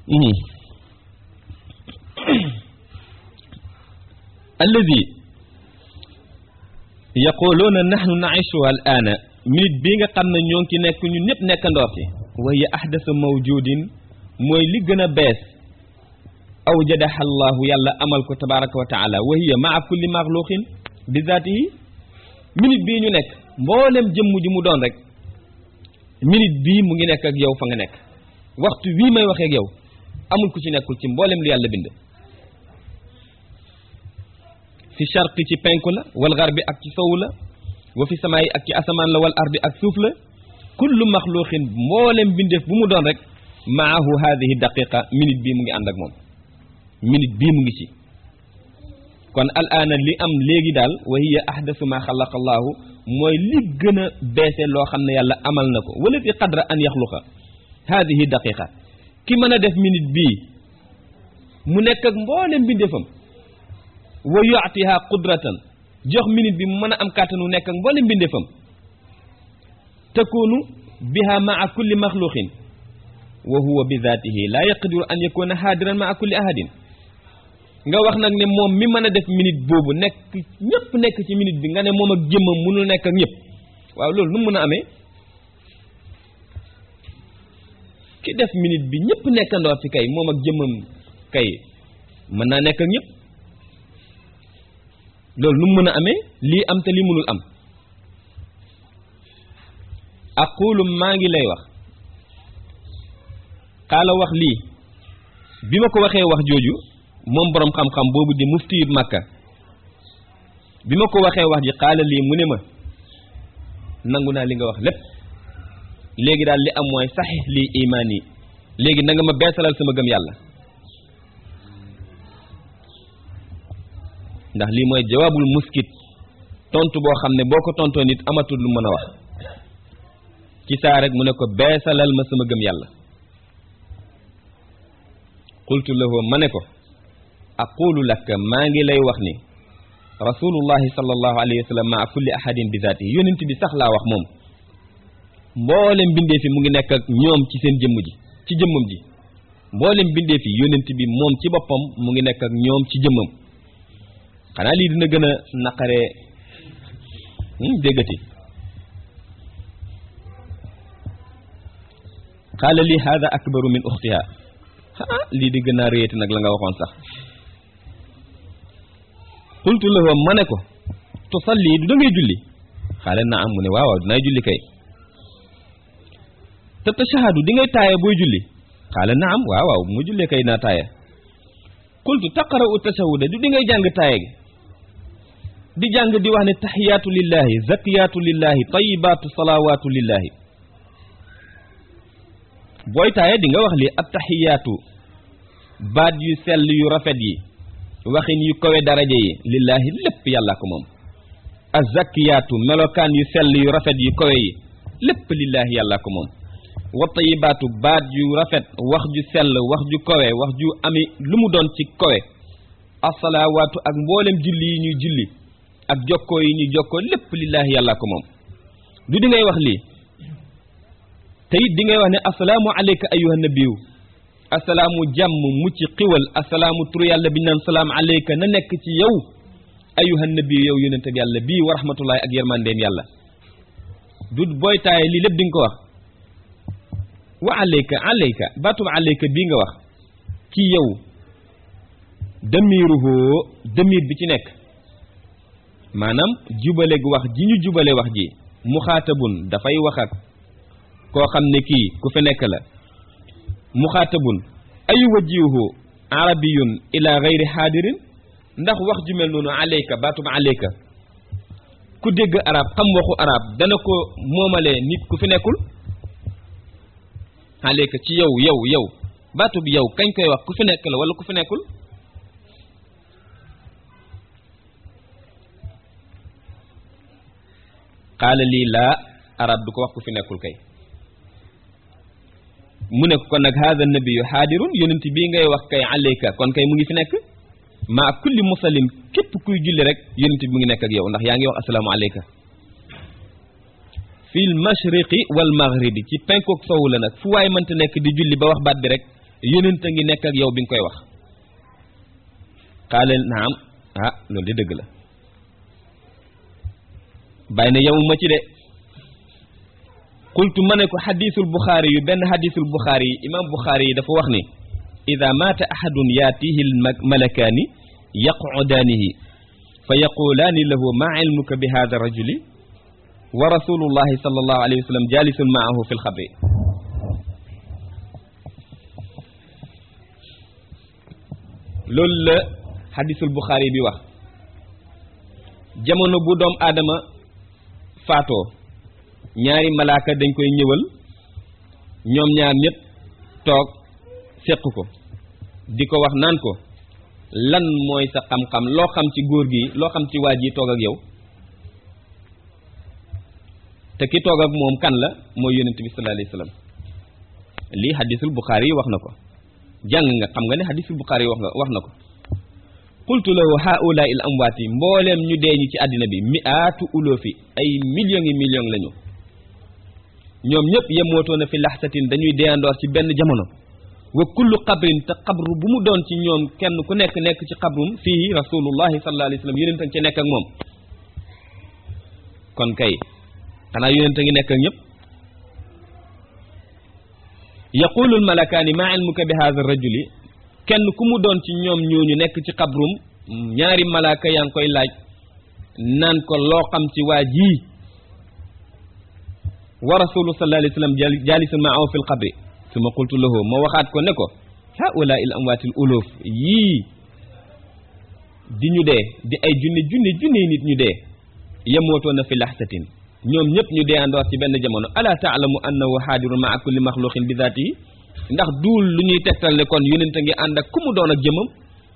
alladi yaquluuna nahnu naishu al aana minute bii nga xam ne ñoo ngi ci nekk ñun ñëpp nekkandoor ci wa hiya ahdasa mawjudin mooy li gën a bees awjadaha allahu yàlla amal ko tabaraka wa taala wa hiya maa kulli maxluqin bi zaatihi minute bii ñu nekk mboolem jëmm ji mu doon rek minute bii mu ngi nekk ak yow fa nga nekk waxtu wii may waxee ak yow amul ku ci nekkul ci mboolem lu yàlla bind fi charqi ci penku la wal garbi ak ci sowu la wa fi samaayi ak ci asamaan la wal ardi ak suuf la kullu maxluqin mboolem bindeef bu mu doon rek maahu hadihi daqiqa minute bii mu ngi ànd ak moom minute bii mu ngi ci kon al aana li am léegi daal wa hiya ahdasu ma xalaqa allahu mooy li gën a beese loo xam ne yàlla amal na ko wala fi qadra an yaxluqa hadihi daqiqa ki mën a def minute bii mu nekk ak mboolem bindeefam wa yuatiha qudratan jox minute bi mu mën a am kàttanu nekk ak mboolem bindeefam takunu biha maa kulli maxluqin wa huwa bi zaatihi laa yaqdiru an yakuna haadiran maa kulli ahadin nga wax nag ne moom mi mën a def minute boobu nekk ñëpp nekk ci minute bi nga ne moom ak jëmmam mënul nekk ak ñëpp waaw loolu nu mu mën a amee ki def minute bi ñëpp nekkandoor ci kay moom ak jëmmam kay mën naa nekk ak ñëpp loolu nu mu mën a amee lii am te lii mënul am aqulu maa ngi lay wax xaala wax lii bi ma ko waxee wax jooju moom boroom xam-xam boobu di muftiyut makka bi ma ko waxee wax ji xaala lii mu ne ma nangu naa li nga wax lépp léegi daal li am mooy saxix lii imaan yi léegi na nga ma beesalal sama gëm yàlla ndax lii mooy jawaabul muskit tontu boo xam ne boo ko tontoo nit amatul lu mën a wax ci saa rek mu ne ko beesalal ma sama gëm yàlla qultu lahu ma ne ko aqulu laka maa ngi lay wax ni rasulullahi sallallahu alayhi wa sallam maa kulli ahadin bi zaati yonent bi sax laa wax moom mboolem bindee fi mu ngi nekk ak ñoom ci seen jëmm ji ci jëmmam ji mboolem bindee fi yonent bi moom ci boppam mu ngi nekk ak ñoom ci jëmmam xanaa lii dina gën a naqaree déggati xaala lii hada akbaru min uxtiha ah lii di gën a réyati nag la nga waxoon sax qultu lahu ma ne ko tusalli du da ngay julli xaale na am mu ne waaw waaw dinaay julli kay te tashahadu di ngay taaya booy julli xaale na am waaw waaw mu jullee kay naa taaya qultu taqra'u tashahuda du di ngay jàng taaya gi di jàng di wax ne taxiyaatu lillahi zakiyaatu lillahi tayibaatu salawaatu lillahi booy taaya di nga wax li at taxiyaatu baat yu sell yu rafet yi waxin yu kowe daraja yi lillahi lépp yàlla ko moom azzakiyaatu melokaan yu sell yu rafet yu kowe yi lépp lillahi yàlla ko moom wa tayibaatu baat yu rafet wax ju sell wax ju kowe wax ju ami lu mu doon ci kowe asalawaatu ak mboolem julli yi ñuy julli ak jokkoo yi ñuy jokkoo lépp lillahi yàlla ko moom du di ngay wax lii te it di ngay wax ne asalaamu aleyka ayuha nabiyu asalaamu jàmm mucc xiwal asalaamu turu yàlla bi naan salaam aleyka na nekk ci yow ayuha nabiyu yow yonente bi yàlla bii wa rahmatullahi ak yërmandeem yàlla du booy taaye lii lépp di nga ko wax wa aleyka aleyka baatub aleyka bii nga wax ci yow damiruhu damir bi ci nekk maanaam jubale wax ji ñu jubale wax ji muxaatabun dafay wax ak koo xam ne kii ku fi nekk la muxaatabun ayu wajihu arabiyun ila gayri xaadirin ndax wax ju mel noonu aleyka baatub aleyka ku dégg arab xam waxu arab dana ko moomalee nit ku fi nekkul aleyka ci yow yow yow baatub yow kañ koy wax ku fi nekk la wala ku fi nekkul xaala lii laa arab du ko wax ku fi nekkul kay mu ne kon nag haada nabiyu xaadirun yonent bii ngay wax kay aleyka kon kay mu ngi fi nekk maa kulli musallim képp kuy julli rek yonent bi mu ngi nekk ak yow ndax yaa ngi wax asalaamu aleyka fil mashriqi wal maghribi ci penkook sowu la nag fu waay mënta nekk di julli ba wax baat bi rek yonent a ngi nekk ak yow bi nga koy wax qaala naam ah loolu de dëgg la bàyyi na yemuma ci de qultu ma ne ko xadisul buxaari yu benn xadisul buxaari yi imam buxaari yi dafa wax ni ida maata ahadun yaatihi almalakaani yaqudaanihi fa yaqulaani lahu maa ilmuka bi hada rajuli wa rasulullahi sallallahu alayhi wa sallam jalisun maahu fi lxabri loolu la xadisul buxaari bi wax jamono bu doom aadama faatoo ñaari malaaka dañ koy ñëwal ñoom ñaar ñëpp toog séq ko di ko wax naan ko lan mooy sa xam-xam loo xam ci góor gi loo xam ci waa ji toog ak yow te ki toog ak moom kan la mooy yonent bi sallallahu alayhi wasallam lii hadisul buxaari yi wax na ko jàng nga xam nga ne hadisul buxaari yi wax nga wax na ko qultu lahu haula il amwaati mbooleem ñu dee ñi ci àddina bi mi'aatu uloofi ay millions yi millions lañu ñoom ñëpp yemootoona fi laxsatin dañuy deyandoor ci benn jamono wa kullu qabrin te qabru bu mu doon ci ñoom kenn ku nekk nekk ci qabrum fii rasulullahi sallallahu alayhi wasallam yonent a ngi ci nekk ak moom kon kay xanaa yonent a ngi nekk ak ñëpp yaqulu almalakaani maa ilmuka bi hadha rajuli kenn ku mu doon ci ñoom ñooñu nekk ci xabrum ñaari malaaka yaa ngi koy laaj naan ko loo xam ci waa jii wa rasulu sallallahu alayhi wa sallam jalisun maahu fi lxabri suma qultu lahu ma waxaat ko ne ko haula il amwaatil uluf yii di ñu dee di ay junne junne junne nit ñu dee yemootoona fi laxsatin ñoom ñëpp ñu dee andoor ci benn jamono ala taalamu annahu xaadirun maa kulli maxluqin bi zaatihi ndax duul lu ñuy tegtal ne kon yonent a ngi ànd ak ku mu doon ak jëmam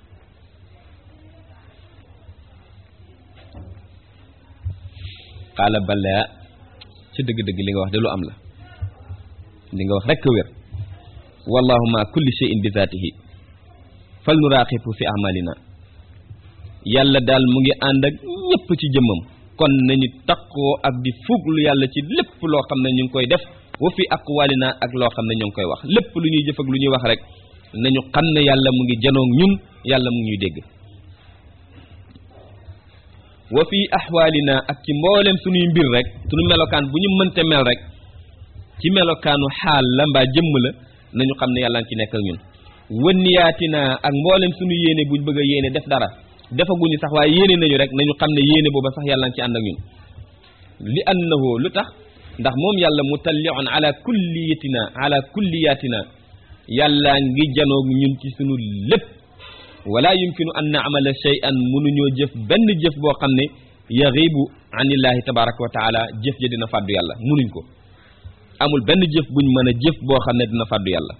qaala balaa ci dëgg-dëgg li nga wax de lu am la li nga wax rekk wér wallahu ma kulli shay'in bi zaatihi fal nuraaqibu fi amalina yàlla daal mu ngi ànd ak ñëpp ci jëmmam kon nañu taqoo ak di fuglu yàlla ci lépp loo xam ne ñu ngi koy def wa fi aqwalina ak loo xam ne ñu ngi koy wax lépp lu ñuy jëf ak lu ñuy wax rek nañu xam ne yàlla mu ngi janoog ñun yàlla mu ngi ñuy dégg wa fi ahwalina ak ci mboolem suñuy mbir rek suñu melokaan bu ñu mënte mel rek ci melokaanu xaal la mbaa jëmm la nañu xam ne yàlla ngi ci nekk ak ñun wënniyaatina ak mboolem suñu yéene buñ bëgg a yéene def dara defaguñu sax waaye yéene nañu rek nañu xam ne yéene booba sax yàlla ngi ci ànd ak ñun li annahu lu tax ndax moom yàlla mutalliun ala kulliyatina ala kulliyatina yàlla ngi janoog ñun ci sunu lépp wala yumkinu an naamala shay'an mënuñoo jëf benn jëf boo xam ne yaxibu anillahi tabaraka wa taala jëf ja dina fàddu yàlla mënuñ ko amul benn jëf buñ mën a jëf boo xam ne dina fàddu yàlla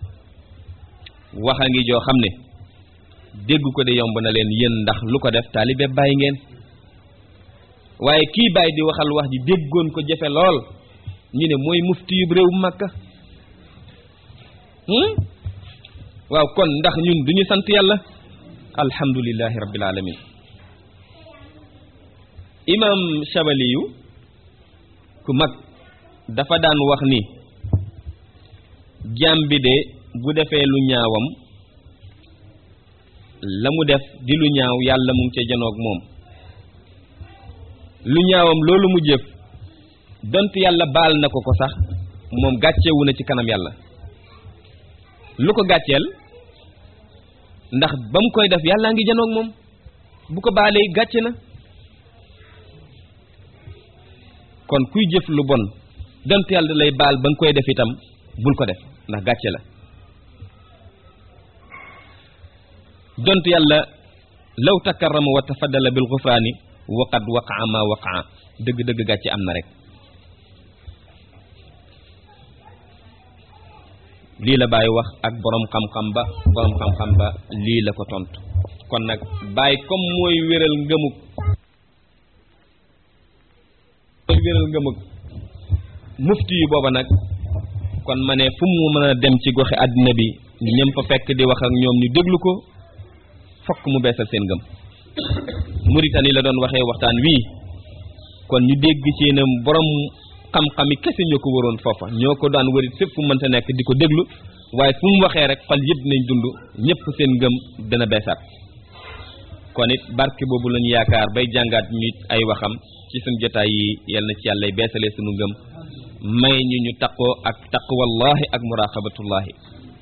waxa ngi joo xam ne dégg ko de yomb na leen yéen ndax lu ko def taalibe bàyyi ngeen waaye kii bàyyi di waxal wax ji déggoon ko jafe lool ñu ne mooy mufti yu réew Makka waaw kon ndax ñun duñu sant yàlla alhamdulillahi rabbil alamin imam Shabaliyu ku mag dafa daan wax ni jaam bi de bu defee lu ñaawam la mu def di lu ñaaw yàlla mu ngi ca janoog moom lu ñaawam loolu mu jëf dont yàlla baal na ko ko sax moom gàccewu na ci kanam yàlla lu ko gàcceel ndax ba mu koy def yàllaa ngi janoog moom bu ko baalee gàcce na kon kuy jëf lu bon dont yàlla lay baal ba nga koy def itam bul ko def ndax gàcce la dont yàlla law takarrama wa tafaddala bil ghufraani waqad waqaa ma waqaa dëgg-dëgg gàcce am na rek lii la Baye wax ak borom xam-xam ba borom xam-xam ba lii la ko tontu kon nag Baye comme mooy wéral ngëmug mooy wéral ngëmug mufti yu booba nag kon ma ne fu mu mën a dem ci goxi àddina bi ñëm fa fekk di wax ak ñoom ñu déglu ko fokk mu beesal seen ngëm Mauritanie la doon waxee waxtaan wii kon ñu dégg ci ne borom xam-xami kese ñoo ko waroon foofa ñoo ko daan wërit fépp fu mënta nekk di ko déglu waaye fu mu waxee rek xol yëpp nañ dund ñëpp seen ngëm dana beesaat kon it barke boobu lañu yaakaar bay jàngaat ñu ay waxam ci suñ jotaay yi yal na ci yàlla beesalee sunu ngëm may ñu ñu taqoo ak taqwallahi ak muraqabatullahi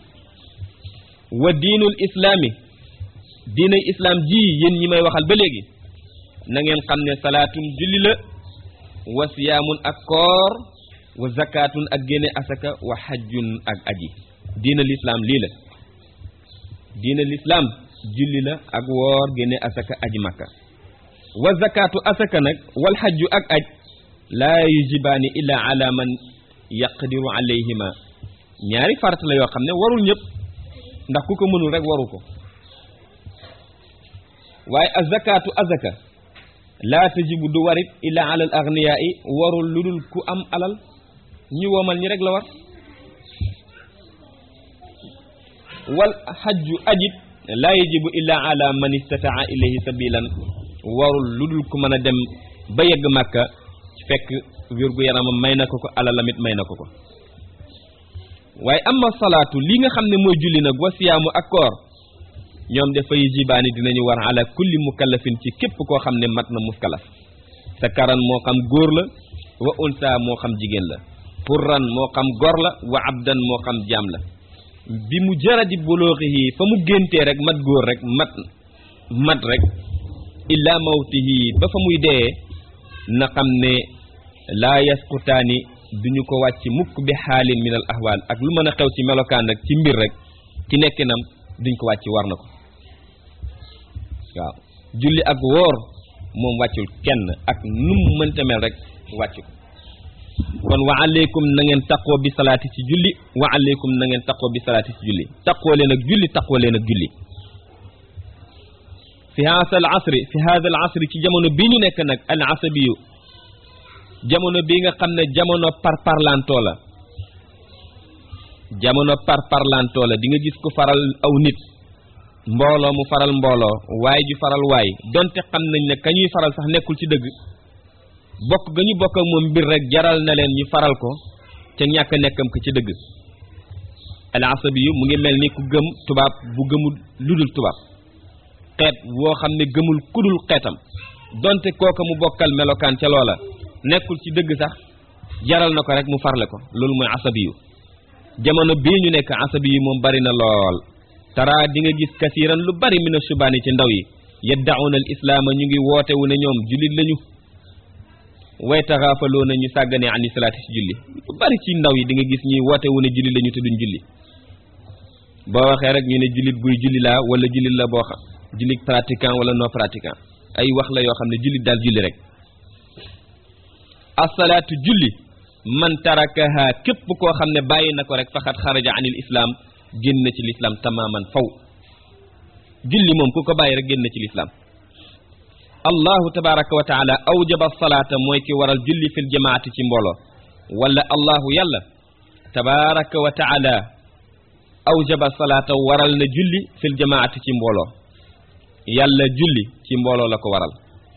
wa diinul islaami diinay islaam ji yéen ñi may waxal ba léegi na ngeen xam ne salaatun julli la wa siyaamun ak koor wa zakatun ak génne asaka wa xajjun ak aji diina lislaam lii la diina lislaam julli la ak woor génne asaka aji makka wa zakatu asaka nag wal xajju ak aj laa yujibaani illa ala man yaqdiru alayhima ñaari farata la yoo xam ne warul ñëpp ndax ku ko mënul rek waru ko waaye azakatu azaka laa tajibu du warit illa ala al agniyaa yi warul lu dul ku am alal ñi womal ñi rek la war wal xajju ajit laa yajibu illa ala man istataa ilayhi sabilan warul lu dul ku mën a dem ba yegg màkka fekk wérgu yaramam may na ko ko alalamit may na ko ko waaye amma salaatu li nga xam ne mooy julli nag wa siyaamu ak koor ñoom dafay jibaani dinañu war ala kulli mukallafin ci képp koo xam ne mat na muskalaf sa karan moo xam góor la wa unsa moo xam jigéen la purran moo xam gor la wa abdan moo xam jaam la bi mu jaradi bulooxihi fa mu géntee rek mat góor rek mat mat rek illa mawtihi ba fa muy dee na xam ne laa yasqutaani duñu ko wàcc mukk bi xaalin min al ahwaal ak lu mën a xew ci melokaan rek ci mbir rek ci nekkinam duñ ko wàcc war na ko waaw julli ak woor moom wàccul kenn ak num mënta mel rek wàcc ko kon wa aleykum na ngeen taqoo bi salaati ci julli wa aleykum na ngeen taqoo bi salaati ci julli taqoo leen ak julli taqoo leen ak julli fi haasa al asri fi haasa al asri ci jamono bi ñu nekk nag al asabiyu jamono bi nga xam ne jamono par parlantoo la jamono par parlantoo la di nga gis ku faral aw nit mbooloo mu faral mbooloo waay ju faral waay donte xam nañ ne ka ñuy faral sax nekkul ci dëgg bokk ga ñu bokk ak moom mbir rek jaral na leen ñu faral ko ca ñàkk nekkam ko ci dëgg al asabi yu mu ngi mel ni ku gëm tubaab bu gëmul ludul tubaab xeet woo xam ne gëmul kudul xeetam donte kooka mu bokkal melokaan ca loola nekkul ci dëgg sax jaral na ko rek mu farle ko loolu mooy asabi yu jamono bii ñu nekk asabi yi moom bari na lool tara di nga gis kasiiran lu bari mina subaani ci ndaw yi yaddauna al islaama ñu ngi woote wu ne ñoom jullit lañu way taxaafaloo na ñu sàgganee ani salaati ci julli lu bari ci ndaw yi di nga gis ñuy woote wu ne jullit lañu te duñ julli boo waxee rek ñu ne jullit buy julli laa wala jullit la boo xam jullit pratiquant wala non pratiquant ay wax la yoo xam ne jullit daal julli rek asalaatu julli man tarakaha képp koo xam ne bàyyi na ko rek faxat xaraja anil islam génn na ci lislaam tamaman faw julli moom ku ko bàyyi rek génn na ci lislaam allahu tabaraka wa taala awjaba salaata mooy ki waral julli fil jamaati ci mbooloo wala allahu yàlla tabaraka wa taala awjaba salaata waral na julli fil jamaati ci mbooloo yàlla julli ci mbooloo la ko waral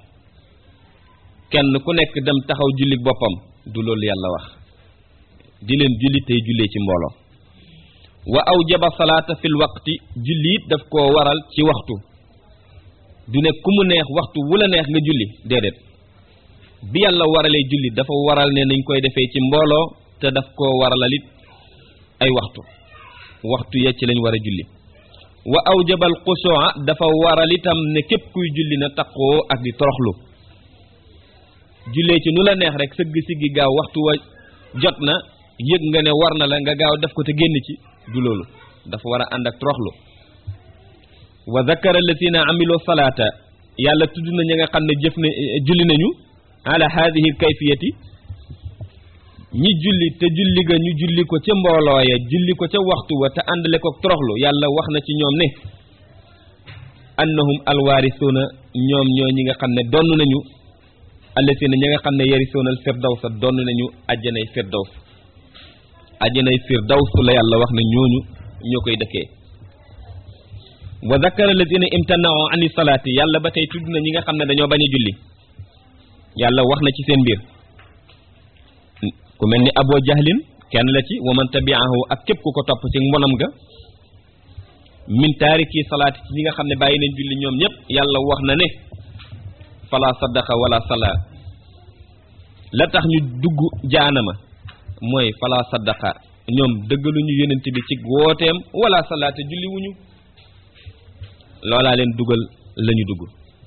kenn ku nekk dem taxaw julli boppam du loolu yàlla wax di leen julli tey jullee ci mbooloo wa awjaba salaata fil waqti julli it daf koo waral ci waxtu du ne ku mu neex waxtu wu la neex nga julli déedéet bi yàlla waralee julli dafa waral ne nañ koy defee ci mbooloo te daf koo waralit ay waxtu waxtu ya ci lañ war a julli wa awjabal xusua dafa waral itam ne képp kuy julli na taqoo ak di toroxlu jullee ci nu la neex rek sëgg siggi gaaw waxtu wa jot na yëg nga ne war na la nga gaaw def ko te génn ci du loolu dafa war a ànd ak toroxlu wa zakara alladina amilu salaata yàlla tudd na ñi nga xam ne jëf ne julli nañu ala hadihi kayfiyati ñi julli te julli ga ñu julli ko ca mbooloo ya julli ko ca waxtu wa te àndale ko toroxlu yàlla wax na ci ñoom ne annahum alwaarisuuna ñoom ñoo ñi nga xam ne donn nañu alladina ñi nga xam ne yarisuuna al firdawsa donn nañu ajjanay firdaws ajjanay firdaws la yàlla wax ne ñooñu ñoo koy dëkkee wa zakara alladina imtanao ani salaati yàlla ba tey tudd na ñi nga xam ne dañoo bañ a julli yàlla wax na ci seen mbir ku mel ni abo jahlin kenn la ci wa man tabiahu ak képp ku ko topp ci mbonam ga min taariki salaati ci ñi nga xam ne bàyyi nañ julli ñoom ñëpp yàlla wax na ne fala saddaqa wala sala la tax ñu dugg jaanama mooy fala saddaqa ñoom dëggaluñu yonent bi ci wooteem wala salaata julli wuñu loolaa leen dugal lañu dugg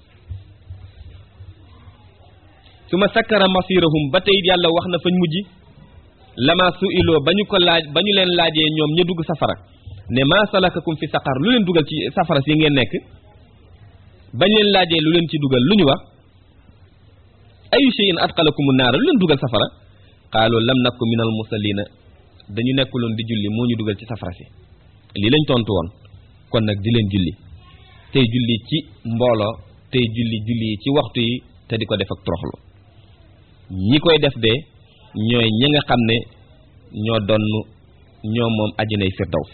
su ma sakkara masirahum ba tey yàlla wax na fañ mujj lama su iloo ba ñu ko laaj ba ñu leen laajee ñoom ña dugg safara ne maa salakakum fi saqar lu leen dugal ci safara si ngeen nekk bañ leen laajee lu leen ci dugal lu ñu wax ayu shay'in atqalakumu naara lu leen dugal safara qaalu lam nakku minal musallina dañu nekkuloon di julli moo ñu dugal ci safara si lii lañ tontu woon kon nag di leen julli tey julli ci mbooloo tey julli julli yi ci waxtu yi te di ko def ak toroxlu ñi koy def de ñooy ñi nga xam ne ñoo donn ñoo moom ajinay firdaws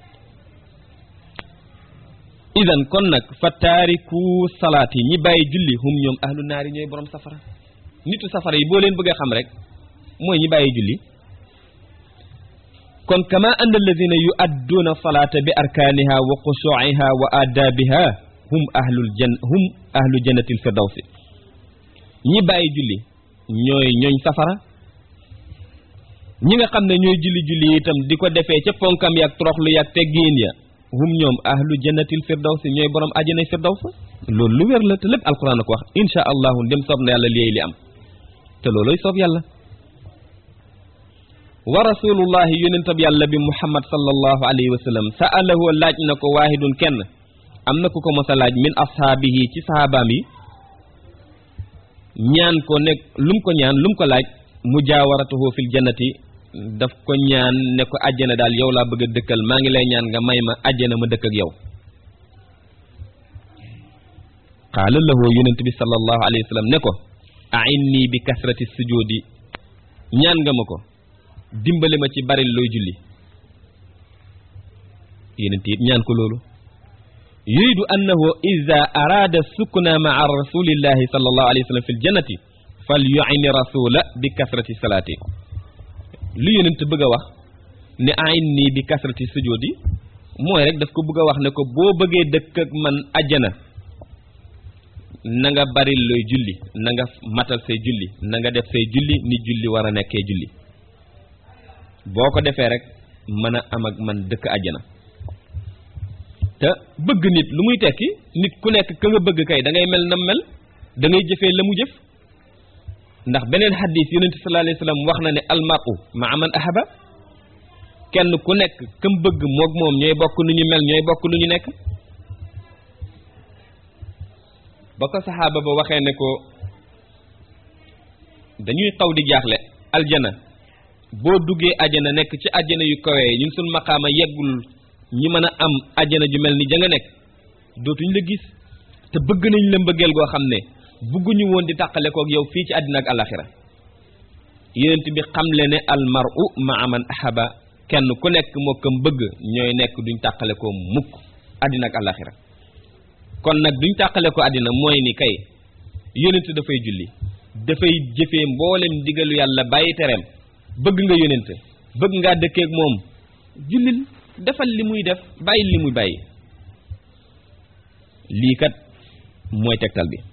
idan kon nag fa taariku salaat yi ñi bàyyi julli hum ñoom ahlu naari ñooy borom safara nitu safara yi boo leen bëgg a xam rek mooy ñi bàyyi julli kon kama anna alladina yuadduuna salaata bi arkaaniha wa xushuuciha wa aadaabiha hum ahlul jan hum ahlu jannatil firdawsi ñi bàyyi julli ñooy ñooñ safara ñi nga xam ne ñooy julli julli itam di ko defee ca fonkam yaag toroxlu yaag teggiin ya hum ñoom ahlu jannatil firdawsi ñooy borom àjjanay firdaws loolu lu wér la te lépp alquran a ko wax insha allahu ndem soob na yàlla léey li am te looloy soob yàlla wa rasulullahi yonentab yàlla bi muhammad sallallahu alayhi wa sallam sa'alahu laaj na ko waahidun kenn am na ku ko mos a laaj min ashaabihi ci sahabaam yi ñaan ko nekk lum ko ñaan lum ko laaj mujaawaratuhu fil jannati daf ko ñaan ne ko àjjana daal yow laa bëgg a dëkkal maa ngi lay ñaan nga may ma àjjana ma dëkk ak yow qaala lahu yonent bi sallallahu alayhi wa sallam ne ko a'inni bi kasrati sujudi ñaan nga ma ko dimbale ma ci bari looy julli yonent it ñaan ko loolu yuridu annahu ida araada sukna maa rasulillahi sallallahu alayhi wa sallam fi ljannati fal yu'ini rasula bi kasrati salaati lu yonent bëgg a wax ne a'inni bi kasrati sujudi mooy rek daf ko bëgg a wax ne ko boo bëggee dëkk ak man ajjana na nga bari looy julli na nga matal say julli na nga def say julli ni julli war a nekkee julli boo ko defee rek mën a am ak man dëkk ajjana te bëgg nit lu muy tekki nit ku nekk ka nga bëgg kay da ngay mel na mel da ngay jëfee la mu jëf ndax beneen xadis yonente sallallahu alayhi wasallam wax na ne almaru maa man ahaba kenn ku nekk kam bëgg moog moom ñooy bokk nu ñu mel ñooy bokk nu ñu nekk ba ko saxaaba ba waxee ne ko dañuy xaw di jaaxle aljana boo duggee ajana nekk ci ajana yu kawee ñun suñ maqaama yeggul ñi mën a am ajana ju mel ni ja nga nekk dootuñ la gis te bëgg nañ la mbëggeel goo xam ne bëgguñu woon di tàqale kook yow fii ci àddina ak alaxira yonent bi xamle ne almaru maa man ahaba kenn ku nekk moo kam bëgg ñooy nekk duñ tàqale ko mukk àddina ak alaxira kon nag duñ tàqale ko àddina mooy ni kay yonent dafay julli dafay jëfee mboolem digalu yàlla bàyyi tereem bëgg nga yonent bëgg ngaa dëkkeek moom jullil defal li muy def bàyyi li muy bàyyi lii kat mooy tegtal bi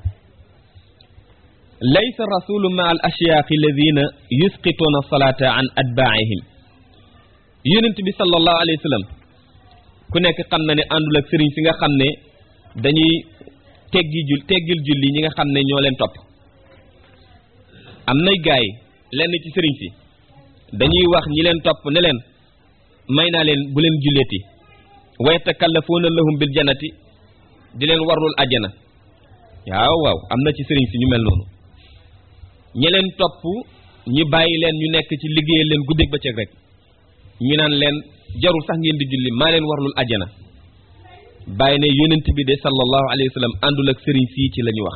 laysa rasulu ma al ashyaaqi alladina yusqituuna salata an atbaa'ihim yonent bi sallallahu alayhi wa sallam ku nekk xam na ne àndul ak sëriñ si nga xam ne dañuy teggi jul teggil julli ñi nga xam ne ñoo leen topp am nay gaay lenn ci sëriñ si dañuy wax ñi leen topp ne leen may naa leen bu leen julleeti wa yatakallafuuna lahum bil jannati di leen warlul àjjana waaw waaw am na ci sëriñ si ñu mel noonu ñi leen topp ñi bàyyi leen ñu nekk ci liggéeyal leen guddeeg bëccëg rek ñu naan leen jarul sax ngeen di julli maa leen warlul àjjana bàyyi ne yonent bi de sallallahu alayhi wa sallam àndul ak sëriñ sii ci la ñu wax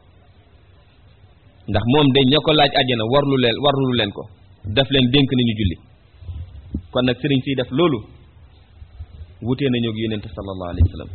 ndax moom de ña ko laaj àjjana warlu leen warlu leen ko daf leen dénk nañu julli kon nag sëriñ sii def loolu wutee nañu ak yonent sallallahu alayhi wa sallam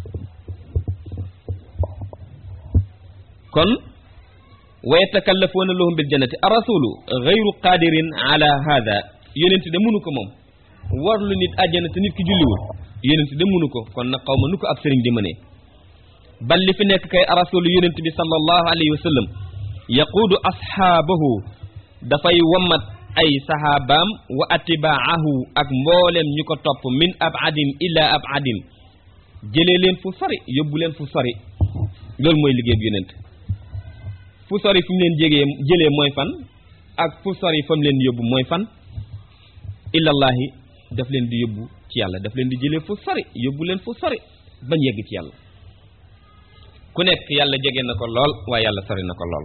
kon wa yatakallafuuna lahum bil jannati arrasulu gayru qadirin ala hada yonent de mënu ko moom warlu nit àjjana te nit ki julliwul yonent de mënu ko kon nag xaw ma nu ko ab sëriñ di mënee bal li fi nekk kay rasulu yonent bi sallallahu alayhi wa sallam yaquudu asxaabahu dafay wammat ay saxaabaam wa atibaahu ak mbooleem ñu ko topp min abadin ila abadin jëlee leen fu sori yóbbu leen fu sori loolu mooy liggéey bu yonent fu sori fu mu leen jégee jëlee mooy fan ak fu sori fa mu leen yóbbu mooy fan illallaahi daf leen di yóbbu ci yàlla daf leen di jëlee fu sori yóbbu leen fu sori bañ yegg ci yàlla ku nekk yàlla jege na ko lool waaye yàlla sori na ko lool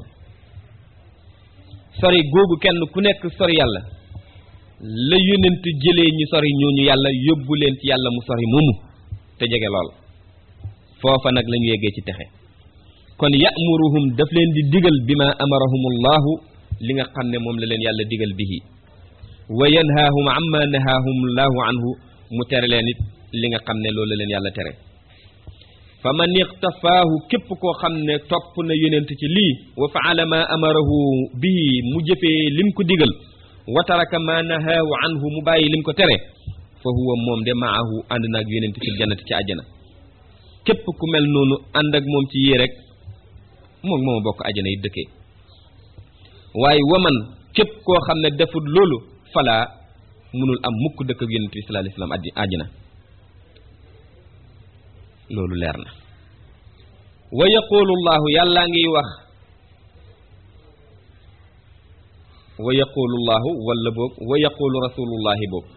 sori googu kenn ku nekk sori yàlla la yonent jëlee ñu sori ñooñu yàlla yóbbu leen ci yàlla mu sori moomu te jege lool foofa nag la ñu yeggee ci texe kon ya'muruhum daf leen di digal bi ma amarahumullahu li nga xam ne moom la leen yàlla digal bihi wa yanhaahum amma nahaahum llahu anhu mu tere leen it li nga xam ne loolu la leen yàlla tere fa man iqtafaahu képp koo xam ne topp na yonent ci lii wa faala ma amarahu bihi mu jëfee lim ko digal wa taraka ma nahaahu anhu mu bàyyi lim ko tere fa huwa moom de maahu ànd naag yonent fil jannati ci àjjana képp ku mel noonu ànd ak moom ci yii rek moom mooma bokk àjjana yi dëkkee waaye waman képp koo xam ne defut loolu falaa munul am mukk dëkk ak yonent bi sallallahu alayhi wasallam addi àjjana loolu leer na wa yaqulu llahu yàllaa ngiy wax wa yaqulu llahu wala boog wa yaqulu rasulullahi boog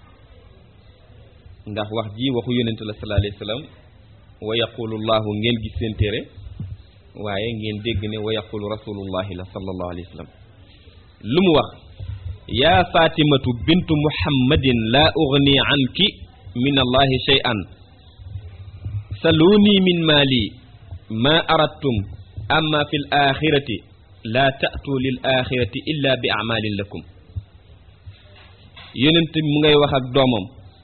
ndax wax ji waxu yonent la sallallahu alayhi wasallam wa yaqulu llahu ngeen gis seen téere waaye ngeen dégg ne wa yaqulu rasulullahi la sallallahu alayhi wasallam lu mu wax yaa fatimatu bintu muhammadin laa ugni anki min allahi shay'an saluni min maali ma aradtum amma fi l axirati laa taatu lil axirati illa bi amalin lakum yonent mu ngay wax ak doomam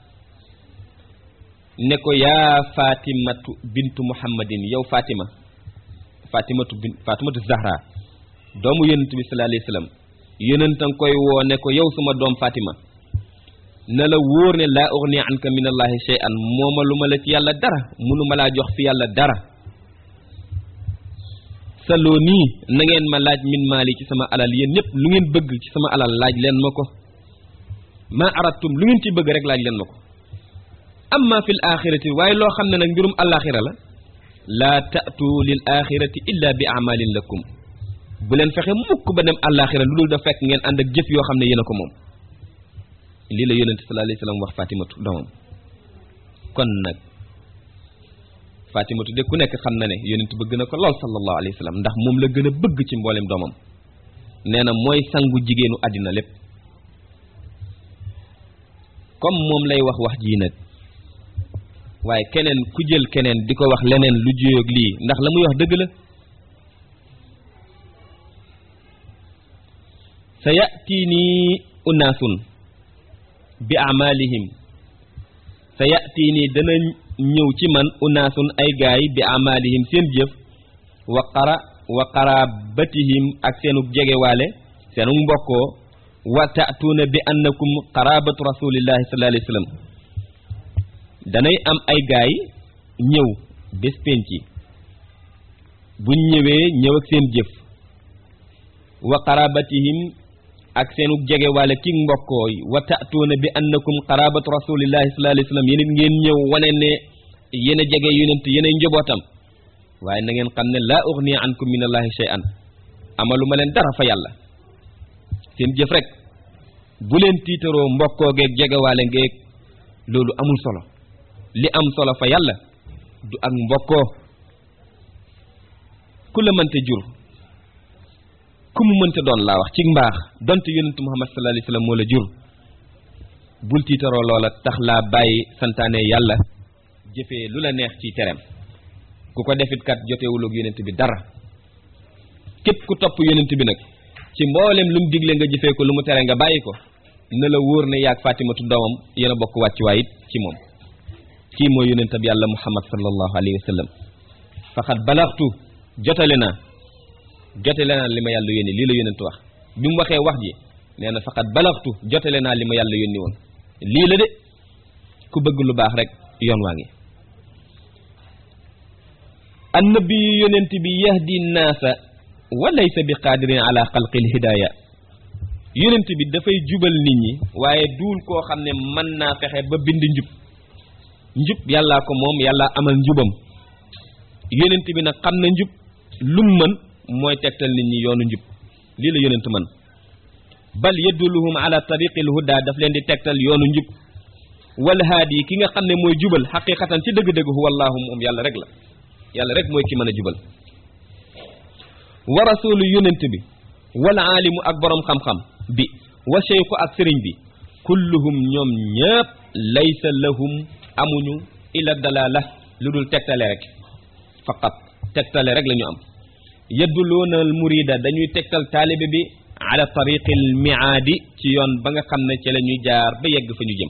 ne ko yaa fatimatu bintu muhammadin yow fatima fatimatu bin fatimatu zahra doomu yonent bi sallallahu alayhi wasallam yonent nga koy woo ne ko yow suma doom fatima na la wóor ne laa ughni anka min allahi shay'an mooma lu ma la ci yàlla dara munuma laa jox fi yàlla dara saloo nii na ngeen ma laaj min maali ci sama alal yéen ñëpp lu ngeen bëgg ci sama alal laaj leen ma ko ma aratum lu ngeen ci bëgg rek laaj leen ma ko amma fil axirati waaye loo xam ne nag mbirum alaxira la laa taatu lil axirati illa bi amalin lakum bu leen fexe mukk ba dem alaxira lu dul da fekk ngeen ànd ak jëf yoo xam ne yéen a ko moom lii la yonente sallallahu alayhi wasallam wax fatimatu doomam kon nag fatimatu de ku nekk xam na ne yonent bëgg na ko lool sallallahu alayhi wasallam ndax moom la gën a bëgg ci mboolem doomam nee na mooy sangu jigéenu àddina lépp comme moom lay wax wax jii nag waaye keneen ku jël keneen di ko wax leneen lu juyoog lii ndax la muy wax dëgg la sa ya'tiini unaasun bi amalihim sa ya'tiini dana ñëw ci man unaasun ay gaay bi amalihim seen jëf wa qara wa qarabatihim ak seenu jegewaale seenu mbokkoo wa ta'tuuna bi annakum qarabatu rasulillahi sallallahu alayhi wasallam danay am ay gaay ñëw bés penci buñ ñëwee ñëw ak seen jëf wa qarabatihim ak seenu jegewaale ki mbokkoo yi wa ta'tuuna bi annakum qarabatu rasulillahi sallallahu alayhi wasallam yéen it ngeen ñëw wane ne yéen a jege yonent yéen ay njobootam waaye na ngeen xam ne laa ughni ankum min allahi shay'an amalu ma leen dara fa yàlla seen jëf rek bu leen tiitaroo mbokkoo geeg jegewaale ngeeg loolu amul solo li am solo fa yàlla du ak mbokkoo ku la mënte jur ku mu mënte doon laa wax ci mbaax donte yonentu muhammad sallallahu alayhi wasallam moo la jur bul tiitaroo loola tax laa bàyyi santaane yàlla jëfee lu la neex ci tereem ku ko defit kat jotewul ak yonent bi dara képp ku topp yonent bi nag ci mboolem lu mu digle nga jëfee ko lu mu tere nga bàyyi ko na la wóor ne yaag fatimatu doomam yéen a bokk wàccuwaay it ci moom kii mooy yonentab yàlla muhammad sallallahu alayhi wa sallam faqad balaxtu jotale naa jotale naa li ma yàlla yónni lii la yonent wax bi mu waxee wax ji nee na faqat balaxtu jotale naa li ma yàlla yónni woon lii la de ku bëgg lu baax rek yoon waa ngi annabi yonent bi yahdi naasa wa laysa bi qaadirin ala xalqil hidaaya yonent bi dafay jubal nit ñi waaye duul koo xam ne mën naa fexe ba bind njub njub yàllaa ko moom yàllaa amal njubam yonent bi nag xam na njub lum mën mooy tegtal nit ñi yoonu njub lii la yonent mën bal yadulluhum ala tariqil huda daf leen di tegtal yoonu njub wal haadi ki nga xam ne mooy jubal xaqiqatan ci dëgg-dëgg huwa allahu moom yàlla rek la yàlla rek mooy ki mën a jubal wa rasulu yonent bi wal aalimu ak borom xam-xam bi wa cheikhu ak sëriñ bi kulluhum ñoom ñëpp laysa lahum amuñu ila dalala lu dul tegtale rek faqat tegtale rek la ñu am yadduloona al murida dañuy tegtal taalibe bi ala tariqil miaadi ci yoon ba nga xam ne ci la ñuy jaar ba yegg fa ñu jëm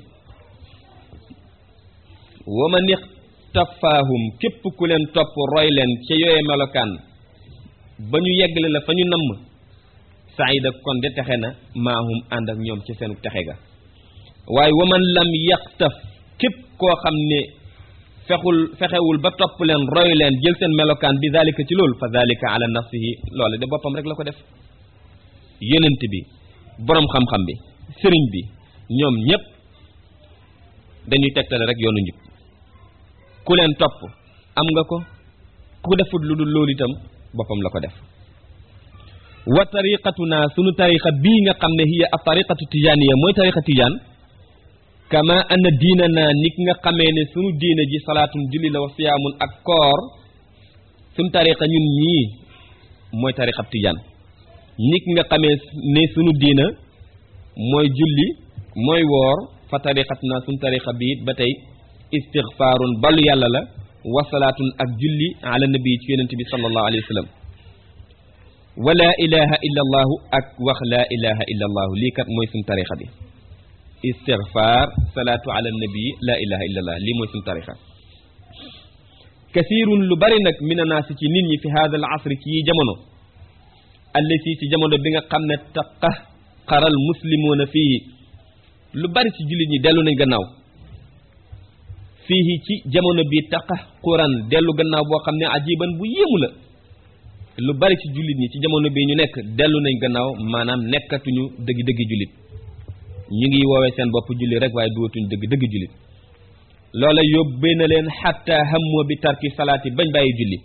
wa man ixtafaahum képp ku leen topp roy leen ca yooye melokaan ba ñu yeggle la fa ñu namm saida kon de texe na maahum ànd ak ñoom ci seenu texe ga waaye wa man lam yaxtaf képp koo xam ne fexul fexewul ba topp leen roy leen jël seen melokaan bi zalika ci loolu fa zalika ala nafsihi loole de boppam rek la ko def yonent bi boroom xam-xam bi sëriñ bi ñoom ñépp dañuy tegtale rek yoonu njub ku leen topp am nga ko ku defut lu dul loolu itam boppam la ko def wa tariqatuna sunu tariqa bii nga xam ne hiya a tariqatu tijaaniya mooy tariqa tijaan kama anna diina naa nit nga xamee ne sunu diina ji salaatun julli la wa siyaamun ak koor sunu tariqa ñun ñii mooy tariqab tijaan nit nga xamee ne sunu diina mooy julli mooy woor fa tariqatuna sunu tariqa bi it ba tey istixfaarun balu yàlla la wa salaatun ak julli ala nabi ci yonent bi sallallahu alayhi wa sallam wa laa ilaha illa allahu ak wax laa ilaha illa allahu lii kat mooy sunu tariqa bi istigfaar salaatu ala nabi laa ilaha illa allah lii mooy sunu tariqa kasirun lu bari nag min anaasi ci nit ñi fi hada al asri ci yi jamono allati ci jamono bi nga xam ne taqa xaral muslimuuna fii lu bari ci jullit ñi dellu nañ gannaaw fii ci jamono bi taqa quran dellu gannaaw boo xam ne ajiban bu yéemu la lu bari ci jullit ñi ci jamono bi ñu nekk dellu nañ gannaaw maanaam nekkatuñu dëgg dëgg jullit ñu ngi woowee seen bopp julli rek waaye duwatuñu dëgg dëgg jullit loola yóbbee na leen xatta hammoo bi tarki salaati bañ bàyyi julli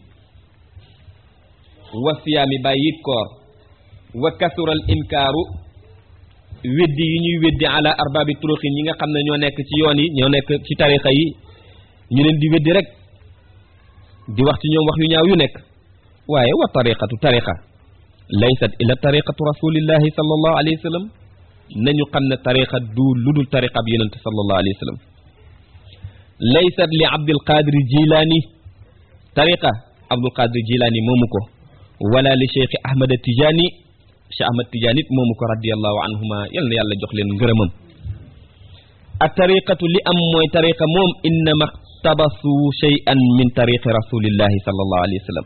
wa siyaami bàyyi koor wa kasural inkaaru weddi yi ñuy weddi ala arbaabi turuqin ñi nga xam ne ñoo nekk ci yoon yi ñoo nekk ci tarixa yi ñu leen di weddi rek di wax ci ñoom wax yu ñaaw yu nekk waaye wa tariqatu tariqa laysat illa tariqatu rasulillahi sallallahu alayhi wa sallam nañu xam ne tariqa du lu dul tariqa bi yonente sallallahu alayhi wa sallam laysat li abdul qadir jilaani tariqa abdul qadir jilaani moomu ko wala li cheikh ahmad tijaani cheikh ahmad tijaani it moomu ko radiallahu anhuma yal na yàlla jox leen ngërëmam a tariqatu li am mooy tariqa moom innama tabasu shay'an min tariqi rasulillahi sallallahu alayhi wa sallam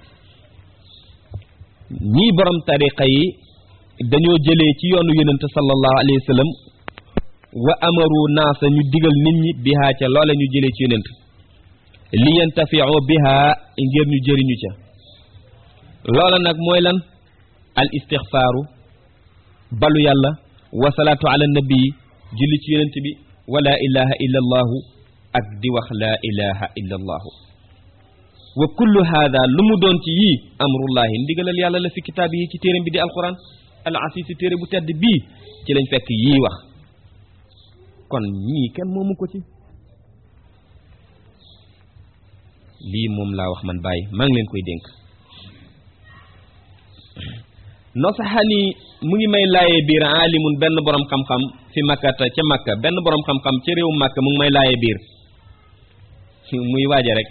ñii borom tariqa yi dañoo jëlee ci yoonu yonente sallallahu alayhi wa sallam wa amaru naasa ñu digal nit ñi bihaa ca loola ñu jëlee ci yonent li yantafiu bihaa ngir ñu jëriñu ca loola nag mooy lan al istixfaaru balu yàlla wa salaatu ala nabii julli ci yonent bi wa laa ilaha illa allahu ak di wax laa ilaha illa allahu wa kullu haada lu mu doon ci yii amrullahi ndigalal yàlla la fi kitaab yi ci téeram bi di alquran al asiisi téere bu tedd bii ci lañ fekk yii wax kon ñii kenn moomu ko ci lii moom laa wax man bàyyi maa ngi leen koy dénk nosaxani mu ngi may laayee biir aalimun benn borom xam-xam fi makkata ca makka benn borom xam-xam ca réew makka mu ngi may laayee biir muy waaja rek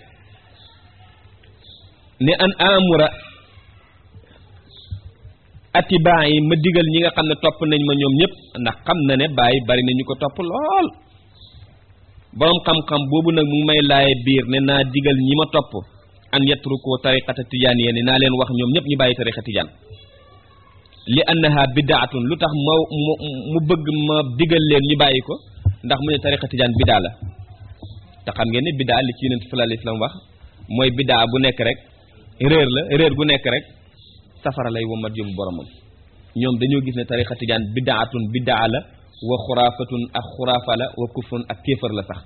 ne an amura atibaa yi ma digal ñi nga xam ne topp nañ ma ñoom ñëpp ndax xam na ne bàyyi bari na ñu ko topp lool boroom xam-xam boobu nag mu ngi may laaye biir ne naa digal ñi ma topp an yatruku tariqata tijaan yee ne naa leen wax ñoom ñëpp ñu bàyyi tariqa tijaan li annaha bidaatun lu tax ma mu mu bëgg ma digal leen ñu bàyyi ko ndax mu ne tariqa tijaan bidaa la te xam ngeen ne bidaa li ci yonent sallallahu alayhi wasallam wax mooy bidaa bu nekk rek réer la réer gu nekk rek safara lay womat yóbbu boromam ñoom dañoo gis ne tariqa tijaan bidaatun bidaa la wa xuraafatun ak xuraafa la wa kufrun ak kéefër la sax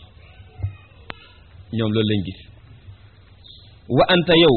ñoom loolu lañ gis wa anta yow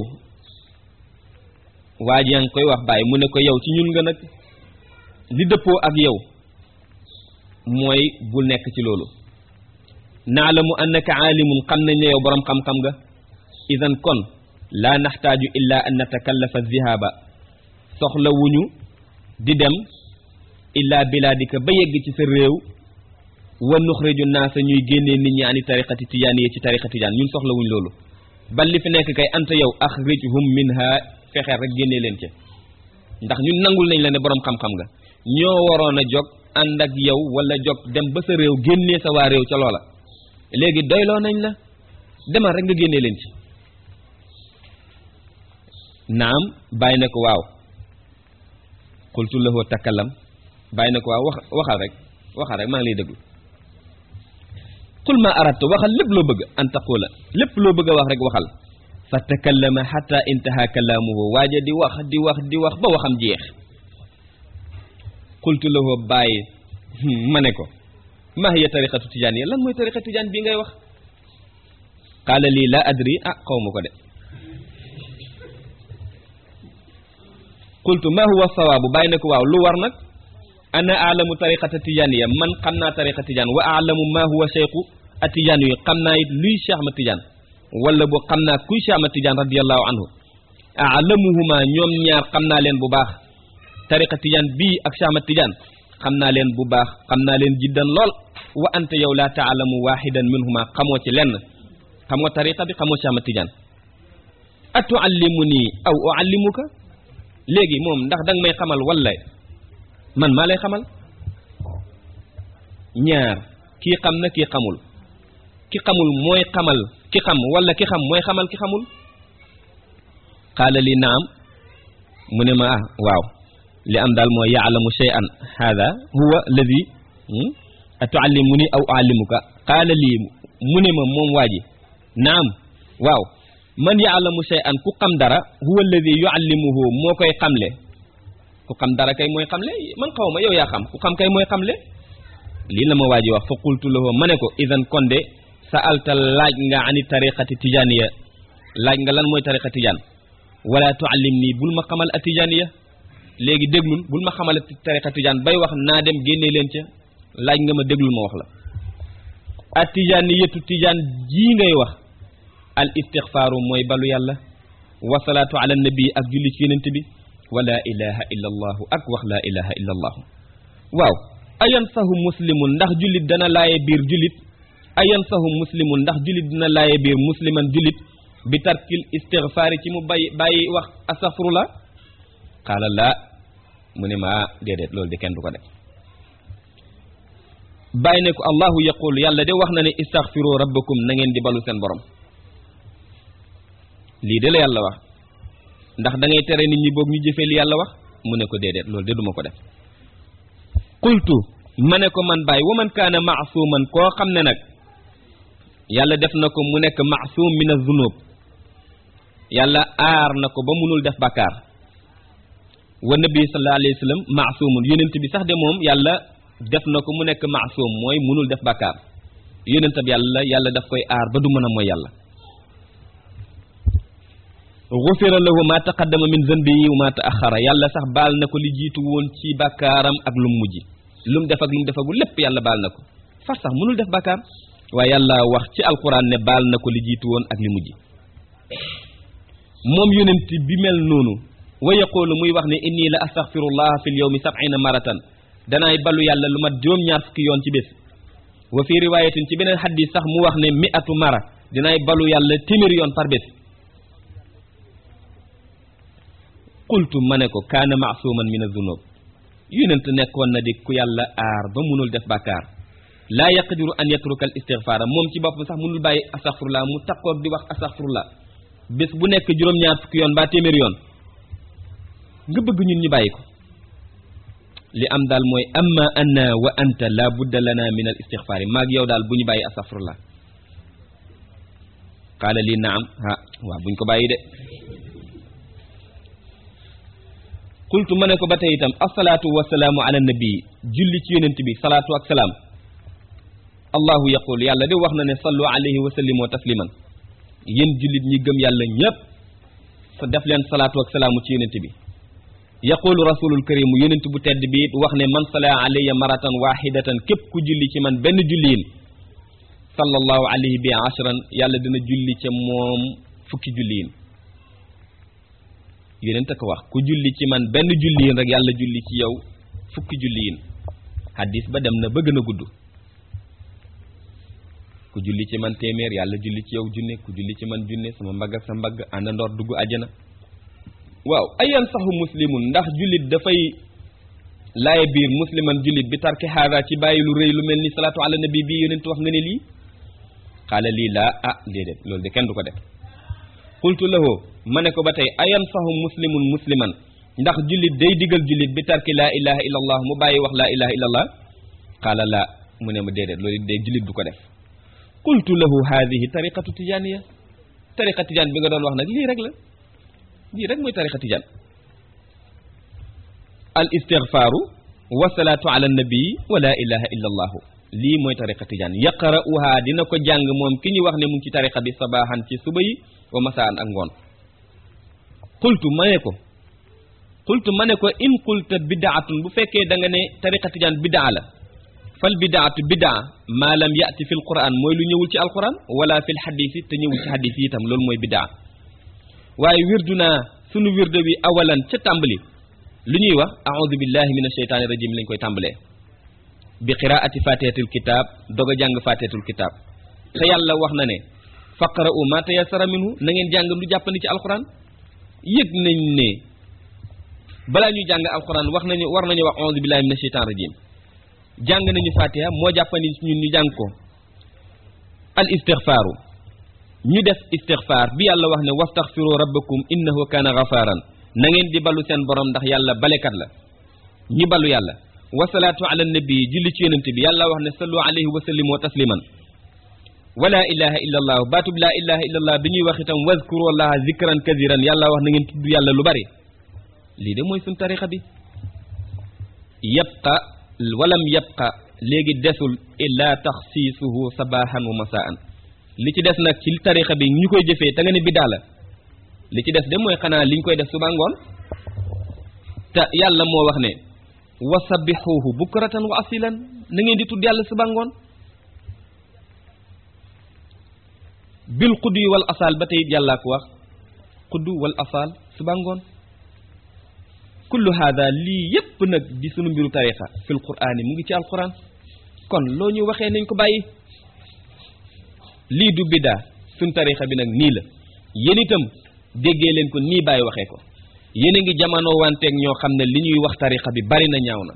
waa ji yaa ngi koy wax bàyyi mu ne ko yow ci ñun nga nag li dëppoo ak yow mooy bul nekk ci loolu naalamu annaka aalimun xam nañ ne yow boroom xam-xam nga idan kon laa naxtaaju illa an natakallafa zihaaba soxla wuñu di dem illa bilaadika ba yegg ci sa réew wa nuxriju naasa ñuy génnee nit ñi ani tariqati tijaan yi ci tariqa tijaan ñun soxla wuñ loolu bal li fi nekk kay anta yow axrijhum minha fexeel rek génnee leen ca ndax ñun nangul nañ la ne boroom xam-xam nga ñoo waroon a jog ànd ak yow wala jog dem ba sa réew génnee sa waa réew ca loola léegi doyloo nañ la demal rek nga génnee leen ci naam bàyyi na ko waaw qultu lahu takallam bàyyi na ko waaw wax waxal rek waxal rek maa ngi lay déglu qul ma aradta waxal lépp loo bëgg an taqula lépp loo bëgg a wax rek waxal fa takallama xata intaha kalaamuhu waaja di wax di wax di wax ba waxam jeex qultu lahu bàyyi ma ne ko ma hiya tariqatu tijaan yi lan mooy tariqa tijaan bii ngay wax qaala lii la adri ah xaw ma ko de qultu ma huwa sawaabu bàyyi na ko waaw lu war nag ana aalamu tariqata tijaaniya man xam naa tariqa tijaan wa aalamu ma huwa cheikhu a tijaan yi xam naa it luy cheikh ma tijaan wala boo xam naa kuy cheikh ma tijaan radiallahu anhu aalamuhuma ñoom ñaar xam naa leen bu baax tariqa tijaan bii ak cheikh ma tijaan xam naa leen bu baax xam naa leen jiddan lool wa anta yow laa taalamu waxidan minhuma xamoo ci lenn xamoo tariqa bi xamoo cheikh ma tijaan atuallimu nii aw uallimuka léegi moom ndax danga may xamal wala man maa lay xamal ñaar kii xam na kii xamul ki xamul mooy xamal ki xam wala ki xam mooy xamal ki xamul qaala li naam mu ne ma ah waaw li am daal mooy yaalamu shay'an hada huwa alladi atuallimuni aw uallimuka qaala lii mu ne ma moom waa ji naam waaw man yaalamu shay'an ku xam dara huwa alladi yuallimuhu moo koy xamle ku xam dara kay mooy xamle man xaw ma yow yaa xam ku xam kay mooy xamle lii la ma waa ji wax fa qultu lahu ma ne ko idan kon de sa alta laaj nga ani tariqati tijaniya laaj nga lan mooy tariqa tijaan wala tuallim nii bul ma xamal a tijaniya léegi déglul bul ma xamal tariqa tijaan bay wax naa dem génnee leen ca laaj nga ma déglul ma wax la a tijaniyatu tijaan jii ngay wax al istixfaaru mooy balu yàlla wasalaatu ala nabi ak julli ci yonent bi wa laa ilaha illa allahu ak wax laa ilaha illa allahu waaw ayan sahu muslimun ndax jullit dana laaye biir jullit ayan sahu muslimun ndax jullit dina laaye biir musliman jullit bi tarkil istigfaari ci mu bàyyi bàyyi wax astaghfirullah qaala laa mu ne ma déedéet loolu de kenn du ko def bàyyi ne ko allahu yaqul yàlla de wax na ne istaghfiru rabbakum na ngeen di balu seen borom lii de la yàlla wax ndax da ngay tere nit ñi boog ñu jëfee li yàlla wax mu ne ko déedéet loolu de duma ko def qultu ma ne ko man bàyyi wa man kaana maasuman koo xam ne nag yàlla def na ko mu nekk maasum min az-zunub yàlla aar na ko ba munul def bàkkaar wa nabi sallallahu alayhi wa sallam maasumun yonent bi sax de moom yàlla def na ko mu nekk maasum mooy munul def bàkkaar yonent bi yàlla yàlla daf koy aar ba du mën a mooy yàlla gufira lahu ma taqaddama min zanbihi wa ma taaxara yàlla sax baal na ko li jiitu woon ci bàkkaaram ak lu mu mujj lu mu def ak lu mu defagu lépp yàlla baal na ko far sax mënul def bàkkaar waaye yàlla wax ci alquran ne baal na ko li jiitu woon ak li mujj moom yonent bi mel noonu wa yaqulu muy wax ne inni la astaghfirullah fil yawmi sab'ina maratan danaay balu yàlla lu mat juróom-ñaar fukki yoon ci bés wa fi riwayatin ci beneen xadis sax mu wax ne mi'atu mara dinaay balu yàlla téeméeri yoon par bés qultu ma ne ko kaana maasuman min azunub yonent nekkoon na di ku yàlla aar ba munul def bàkkaar laa yaqdiru an yatruka al istigfaara moom ci bopp sax munul bàyyi astaghfirullah mu takkoog di wax astaghfirullah bés bu nekk juróom-ñaar fukki yoon ba téeméeri yoon nga bëgg ñun ñu bàyyi ko li am daal mooy amma anna wa anta la budda lana min al istixfaari maag yow daal bu ñu bàyyi astafurlah qaala lii naam ah waaw buñ ko bàyyi de qultu ma ne ko ba tey itam asalaatu wasalaamu ala nabii julli ci yonent bi salaatu ak salaam allahu yaqul yàlla de wax na ne sallu alayhi wa sallimu tasliman yéen jullit ñi gëm yàlla ñépp sa def leen salaatu ak salaamu ci yonent bi yaqulu rasulul karimu yonent bu tedd bi it wax ne man sala alayya maratan wahidatan képp ku julli ci man benn julliin sallallahu alayhi bi ashran yàlla dina julli ca moom fukki julliin yonent ko wax ku julli ci man benn julliin rek yàlla julli ci yow fukki julliin hadis ba dem na ba gën a gudd ku julli ci man téeméer yàlla julli ci yow junne ku julli ci man junne sama mbagg ak sa mbagg àndandoor dugg àjjana waaw ayan saxu muslimun ndax jullit dafay laaye biir musliman jullit bi tarki haada ci bàyyi lu rëy lu mel ni salaatu ala nabi bii yonent wax nga ne lii xaala lii laa ah déedéet loolu de kenn du ko def qultu lahu ma ne ko ba tey ayan saxu muslimun musliman ndax jullit day digal jullit bi tarki laa ilaha illa allah mu bàyyi wax laa ilaha illa allah qaala laa mu ne ma déedéet loolu day jullit du ko def qultu lahu haadihi tariqatu tijaniya tariqa tijaan bi nga doon wax nag lii rek la lii rek mooy tariqa tijaan al istigfaaru wa salaatu ala nabii wa laa ilaha illa allahu lii mooy tariqa tijaan yaqra'uha dina ko jàng moom ki ñu wax ne mu ngi ci tariqa bi sabaaxan ci suba yi wa masaan ak ngoon qultu ma ne ko qultu ma ne ko in qulta bidaatun bu fekkee da nga ne tariqa tijaan bidaa la fal bidaatu bidaa maa lam yati fi l quran mooy lu ñëwul ci alquran wala fi l xadis yi te ñëwul ci xadis yi itam loolu mooy bidaa waaye wirdu naa sunu wirde wi awalan ca tàmbali lu ñuy wax aoudu billahi min asheytaani rajim lañ koy tàmbalee bi qiraati fatihatul kitab dog a jàng fatihatul kitab te yàlla wax na ne faqra'u ma tayassara minhu na ngeen jàng lu jàppandi ci alquran yëg nañ ne balaa ñuy jàng alquran wax nañu war nañu wax aoudu billahi min asheytaani rajim jàng nañu fatiha moo jàppandi ñun ñu jàng ko al istigfaaru ñu def istigfaar bi yàlla wax ne wastaxfiru rabbakum innahu kaana ghafaran na ngeen di balu seen borom ndax yàlla balekat la ñi balu yàlla wasalaatu ala nabi julli ci yonent bi yàlla wax ne sallu alayhi wa sallimu tasliman wala ilaha illa allah baatub laa ilaha illa allah bi ñuy wax itam wazkuru allaha zikran kathiran yàlla wax na ngeen tudd yàlla lu bari lii de mooy suñ tarixa bi yabqa walam yabqa léegi desul illa taxsiisuhu sabahan wa masaan li ci des nag ci tarixa bi ñu koy jëfee te nga ne biddaa la li ci des de mooy xanaa liñ koy def suba ngoon te yàlla moo wax ne wa sabbixuuhu bukratan wa asilan na ngeen di tudd yàlla suba ngoon bil xuddi wal asal ba tey yàllaa ko wax xuddu wal asal suba ngoon kullu hada lii yépp nag di sunu mbiru tarixa fil qur'aani mu ngi ci alquran kon loo ñu waxee nañ ko bàyyi lii du biddaa suñ tarixa bi nag nii la yéen itam déggee leen ko nii bàyyi waxee ko yéen a ngi jamono wanteeg ñoo xam ne li ñuy wax tarixa bi bari na ñaaw na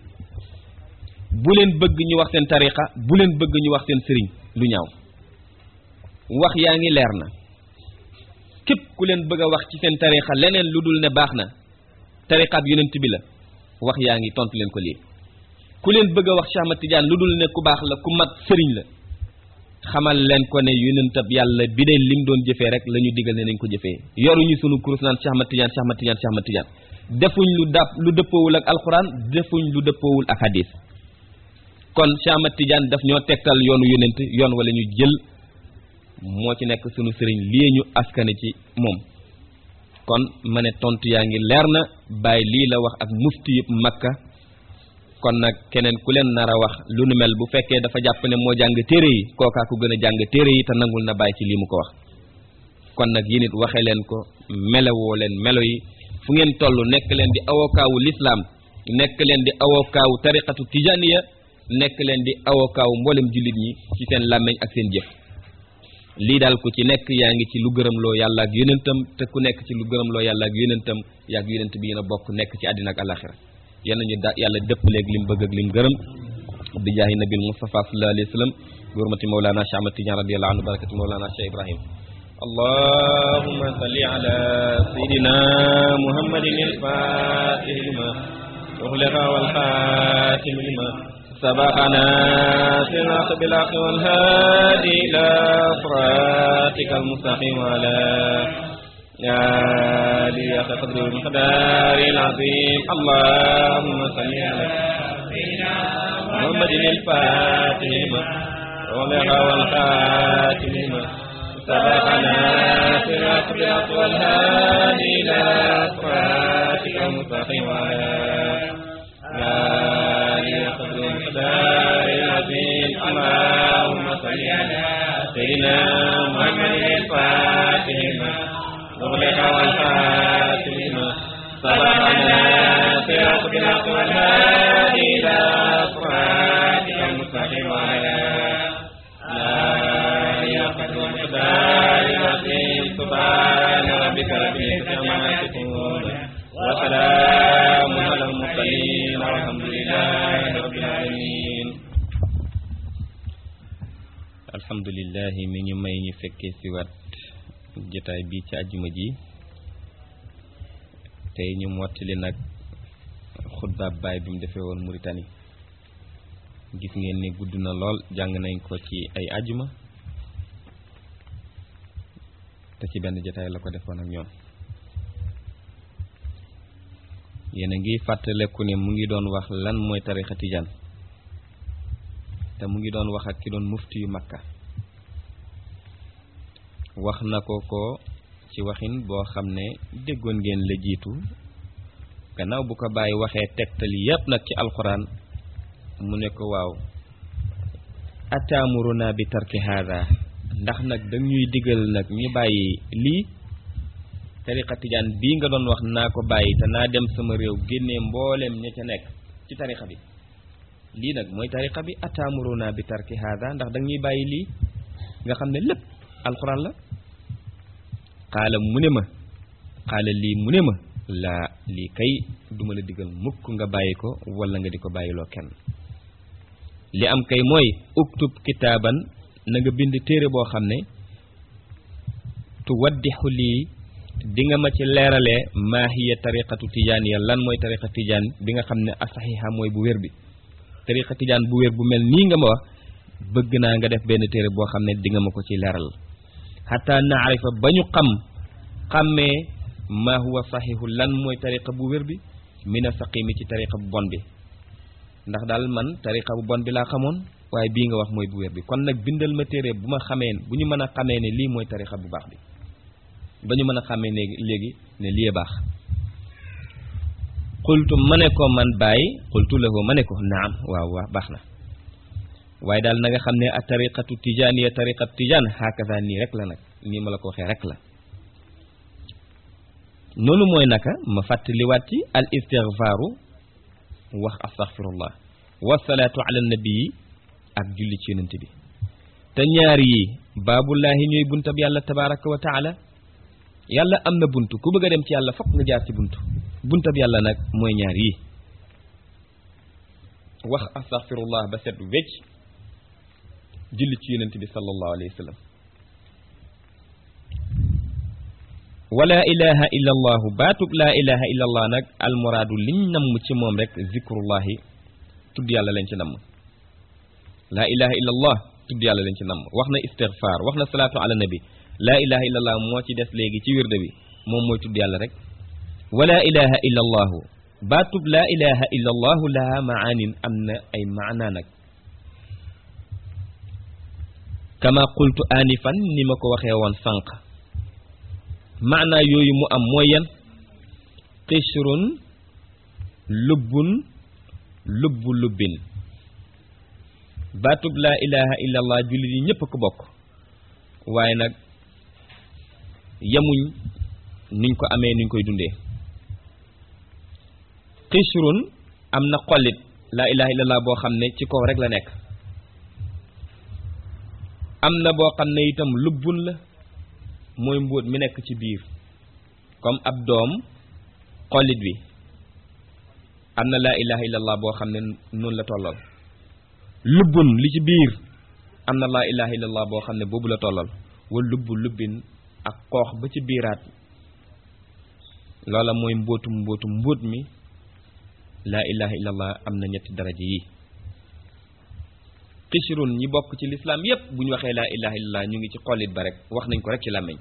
bu leen bëgg ñu wax seen tarixa bu leen bëgg ñu wax seen sëriñ lu ñaaw wax yaa ngi leer na képp ku leen bëgg a wax ci seen tarixa leneen lu dul ne baax na tariqaab yonent bi la wax yaa ngi tontu leen ko lii ku leen bëgg a wax Cheikh Ahmad Tidiane lu dul ne ku baax la ku mat sëriñ la xamal leen ko ne yonentab yàlla bi de lim doon jëfee rek la ñu digal ne nañ ko jëfee yoruñu sunu kurus naan Cheikh Ahmad Tidiane Cheikh Ahmad Tidiane Cheikh Ahmad Tidiane defuñ lu dàpp lu dëppoowul ak alquran defuñ lu dëppoowul ak hadis kon Cheikh Ahmad Tidiane daf ñoo tegtal yoonu yonent yoon wala ñu jël moo ci nekk sunu sëriñ lii ñu askane ci moom kon ma ne tontu yaa ngi leer na bàyyi lii la wax ak mufti yëpp makka kon nag keneen ku leen nar a wax lu nu mel bu fekkee dafa jàpp ne moo jàng téere yi kookaa ku gën a jàng téere yi te nangul na bàyyi ci lii mu ko wax kon nag yéen it waxee leen ko melewoo leen melo yi fu ngeen toll nekk leen di awokaawu lislaam nekk leen di awokaawu tariqatu tijaniya nekk leen di awokaawu mboolem jullit ñi ci seen làmmeñ ak seen jëf lii daal ku ci nekk yaa ngi ci lu gërëmloo yàlla ak yonentam te ku nekk ci lu gërëmloo yàlla ak yonentam yaa ak yonent bi yéen a bokk nekk ci àddina ak alaxira yal nañu da yàlla dëppaleeg lim bëgg ak lim gërëm bi jaahi nabil Mustafa sallallahu alayhi wa sallam bi hurmati mawlana Cheikh Ahmad Tidiane radiyallahu anhu barakati mawlana Cheikh Ibrahim allahumma salli ala sayidina muhammadin al-fatih lima أغلق والخاتم لما سبقنا صراط بالحق والهادي إلى صراطك المستقيم وعلى يا لي قدر المقدار العظيم اللهم صل على سيدنا محمد الفاتح لما أغلق والخاتم لما سبقنا صراط بالحق والهادي إلى صراطك المستقيم وعلى يا قدر المقدار العظيم اللهم صل على سيدنا محمد الفاتح لما أغلق والخاتم لما سبقنا صراط بالحق والهادي إلى صراطك المستقيم وعلى يا قدر المقدار العظيم سبحان ربك رب العزة عما يصفون وسلام على المرسلين والحمد لله رب العالمين alhamdulilah mi ñu may ñu fekkee si wat jotaay bi ci àjjuma ji tey ñu mottali nag xutbaab baay bi mu defee woon Mauritanie gis ngeen ni gudd na lool jàng nañ ko ci ay àjjuma te ci benn jotaay la ko defoon ak ñoom yéen a ngi fàttaleku ne mu ngi doon wax lan mooy tarixa tijaan te mu ngi doon wax ak ki doon mufti yu makka wax na ko ko ci waxin boo xam ne déggoon ngeen la jiitu gannaaw bu ko bàyyi waxee tegtal yépp nag ci alxuraan mu ne ko waaw ataamuruna bi tarki haada ndax nag dañuy digal nag ñu bàyyi lii tariqa tijaan bii nga doon wax naa ko bàyyi te naa dem sama réew génnee mbooleem ña ca nekk ci tariqa bi lii nag mooy tariqa bi ataamuruna bi tarki haada ndax dañuy bàyyi lii nga xam ne lépp alxuraan la xaala mu ne ma xaala lii mu ne ma laa lii kay duma la digal mukk nga bàyyi ko wala nga di ko bàyyiloo kenn li am kay mooy uktub kitaaban na nga bind téere boo xam ne tu waddixu lii di nga ma ci leeralee maa hiya tariqatu tijaan ya lan mooy tariqa tijaan bi nga xam ne asaxiixa mooy bu wér bi tariqa tijaan bu wér bu mel nii nga ma wax bëgg naa nga def benn téere boo xam ne di nga ma ko ci leeral xataa naarifa ba ñu xam xàmmee maa huwa saxiixu lan mooy tariqa bu wér bi mina saqimi ci tariqa bu bon bi ndax daal man tariqa bu bon bi laa xamoon waaye bii nga wax mooy bu wér bi kon nag bindal ma téere bu ma xamee bu ñu mën a xamee ne lii mooy tariqa bu baax bi ba ñu mën a xamee ne léegi ne lii baax xultu ma ne ko man bàyyi xultu lahu ma ne ko naam waaw waaw baax na waaye daal na nga xam ne a tariqatu tijaaniya tariqatu tijaan hakaza nii rek la nag nii ma la ko waxee rek la noonu mooy naka ma fàttaliwaat ci al istigfaaru wax astaghfirullah wasalaatu ala nabii ak julli ci yonent bi te ñaar yi baabullaahi ñooy buntab yàlla tabaraka wa taala yàlla am na bunt ku bëgg a dem ci yàlla fokk nga jaar ci bunt buntab yàlla nag mooy ñaar yi wax astaghfirullah ba set wecc julli ci yonent bi sallallahu alayhi wa sallam wala ilaha illa allahu baatub laa ilaha illa allah nag almuraadu liñ namm ci moom rek zikrullahi tudd yàlla lañ ci namm laa ilaha illa allah tudd yàlla lañ ci namm wax na istighfar wax na salaatu ala nabi laa ilaha illa allah moo ci des léegi ci wirde bi moom mooy tudd yàlla rek wala ilaha illa allahu baatub laa ilaha illa allahu laha maanin am na ay maana nag kama qultu anifan ni ma ko waxee woon sànq maanaa yooyu mu am mooy yan xishrun lubbun lubbu lubbin baatub laa ilaha illa allah jullit yi ñépp a ko bokk waaye nag yemuñ niñ ko amee niñ koy dundee xishrun am na xollit laa ilaha illa allah boo xam ne ci kaw rek la nekk am na boo xam ne itam lubbun la mooy mbóot mi nekk ci biir comme ab doom xollit bi am na laa ilaha illallah boo xam ne noonu la tollal lubbun li ci biir am na laa ilaha illallah boo xam ne boobu la tollal wa lubbu lubbin ak xoox ba ci biiraat loola mooy mbóotum mbóotum mbóot mi laa ilaha illallah am na ñetti daraja yi xishrun ñi bokk ci lislaam yépp bu ñu waxee laa ilaha illallah ñu ngi ci xollit ba rek wax nañ ko rek ci làmmiñ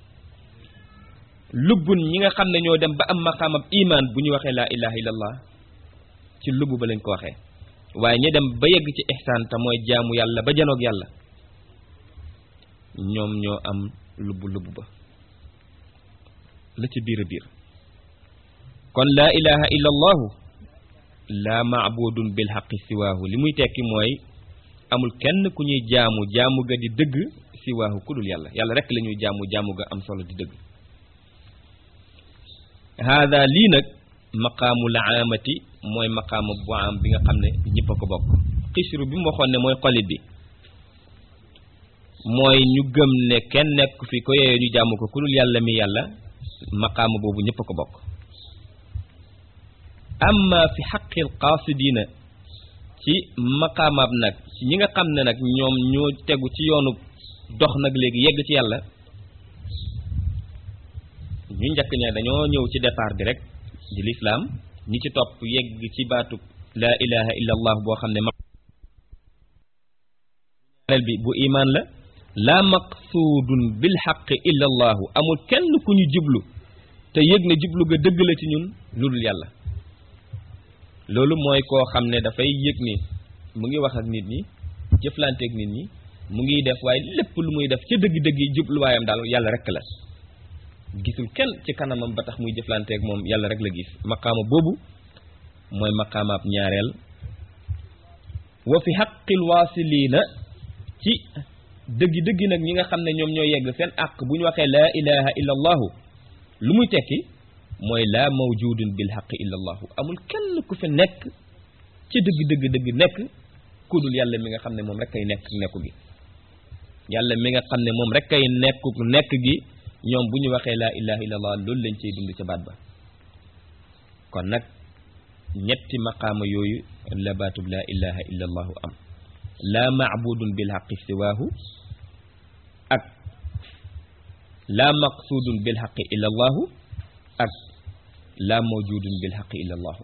lubbun ñi nga xam ne ñoo dem ba am maqaamab iman bu ñu waxee laa ilaha illallah ci lubb ba lañ ko waxee waaye ñi dem ba yegg ci ihsaan te mooy jaamu yàlla ba janoog yàlla ñoom ñoo am lubb lubb ba la ci biir a biir kon laa ilaha illa allahu laa maabudun bil xaqi siwaahu li muy tekki mooy amul kenn ku ñuy jaamu jaamu ga di dëgg siwaahu ku dul yàlla yàlla rek la ñuy jaamu jaamu ga am solo di dëgg haada lii nag maqaamul aamati mooy maqaamu bu am bi nga xam ne ñëpp a ko bokk xisru bi mu waxoon ne mooy xolit bi mooy ñu gëm ne kenn nekk fi ko yeyoo ñu jaamu ko ku dul yàlla mi yàlla maqaamu boobu ñëpp a ko bokk amma fi xaqil qaasidiina ci maqaamaab nag ci ñi nga xam ne nag ñoom ñoo tegu ci yoonu dox nag léegi yegg ci yàlla ñu njëkk ña dañoo ñëw ci départ bi rek di lislaam ñi ci topp yegg ci baatu laa ilaha illa allah boo xam ne ñaareel bi bu imaan la laa maqsuudun bil xaqi illa allahu amul kenn ku ñu jublu te yëg ne jublu ga dëgg la ci ñun lu dul yàlla loolu mooy koo xam ne dafay yëg ni mu ngi wax ak nit ñi jëflanteeg nit ñi mu ngi def waaye lépp lu muy def ca dëgg-dëgg yi jubluwaayam daal yàlla rek la gisul kenn ci kanamam ba tax muy jëflanteeg moom yàlla rek la gis maqaama boobu mooy maqaamaab ñaareel wa fi xaqil waasiliina ci dëggi dëggi nag ñi nga xam ne ñoom ñoo yegg seen àq bu ñu waxee laa ilaha illa allahu lu muy tekki mooy laa mawjudun bil xaqi illa allahu amul kenn ku fi nekk ci dëgg dëgg dëgg nekk ku dul yàlla mi nga xam ne moom rek kay nekk nekku gi yàlla mi nga xam ne moom rek kay nekku nekk gi ñoom bu ñu waxee laa ilaha illa allah loolu lañ cey dund ca baat ba kon nag ñetti maqaama yooyu la baatub laa ilaha illa allahu am laa maabudun bil xaqi siwaahu ak laa maqsuudun bil xaqi illa allahu ak laa mawjudun bil xaqi illa allahu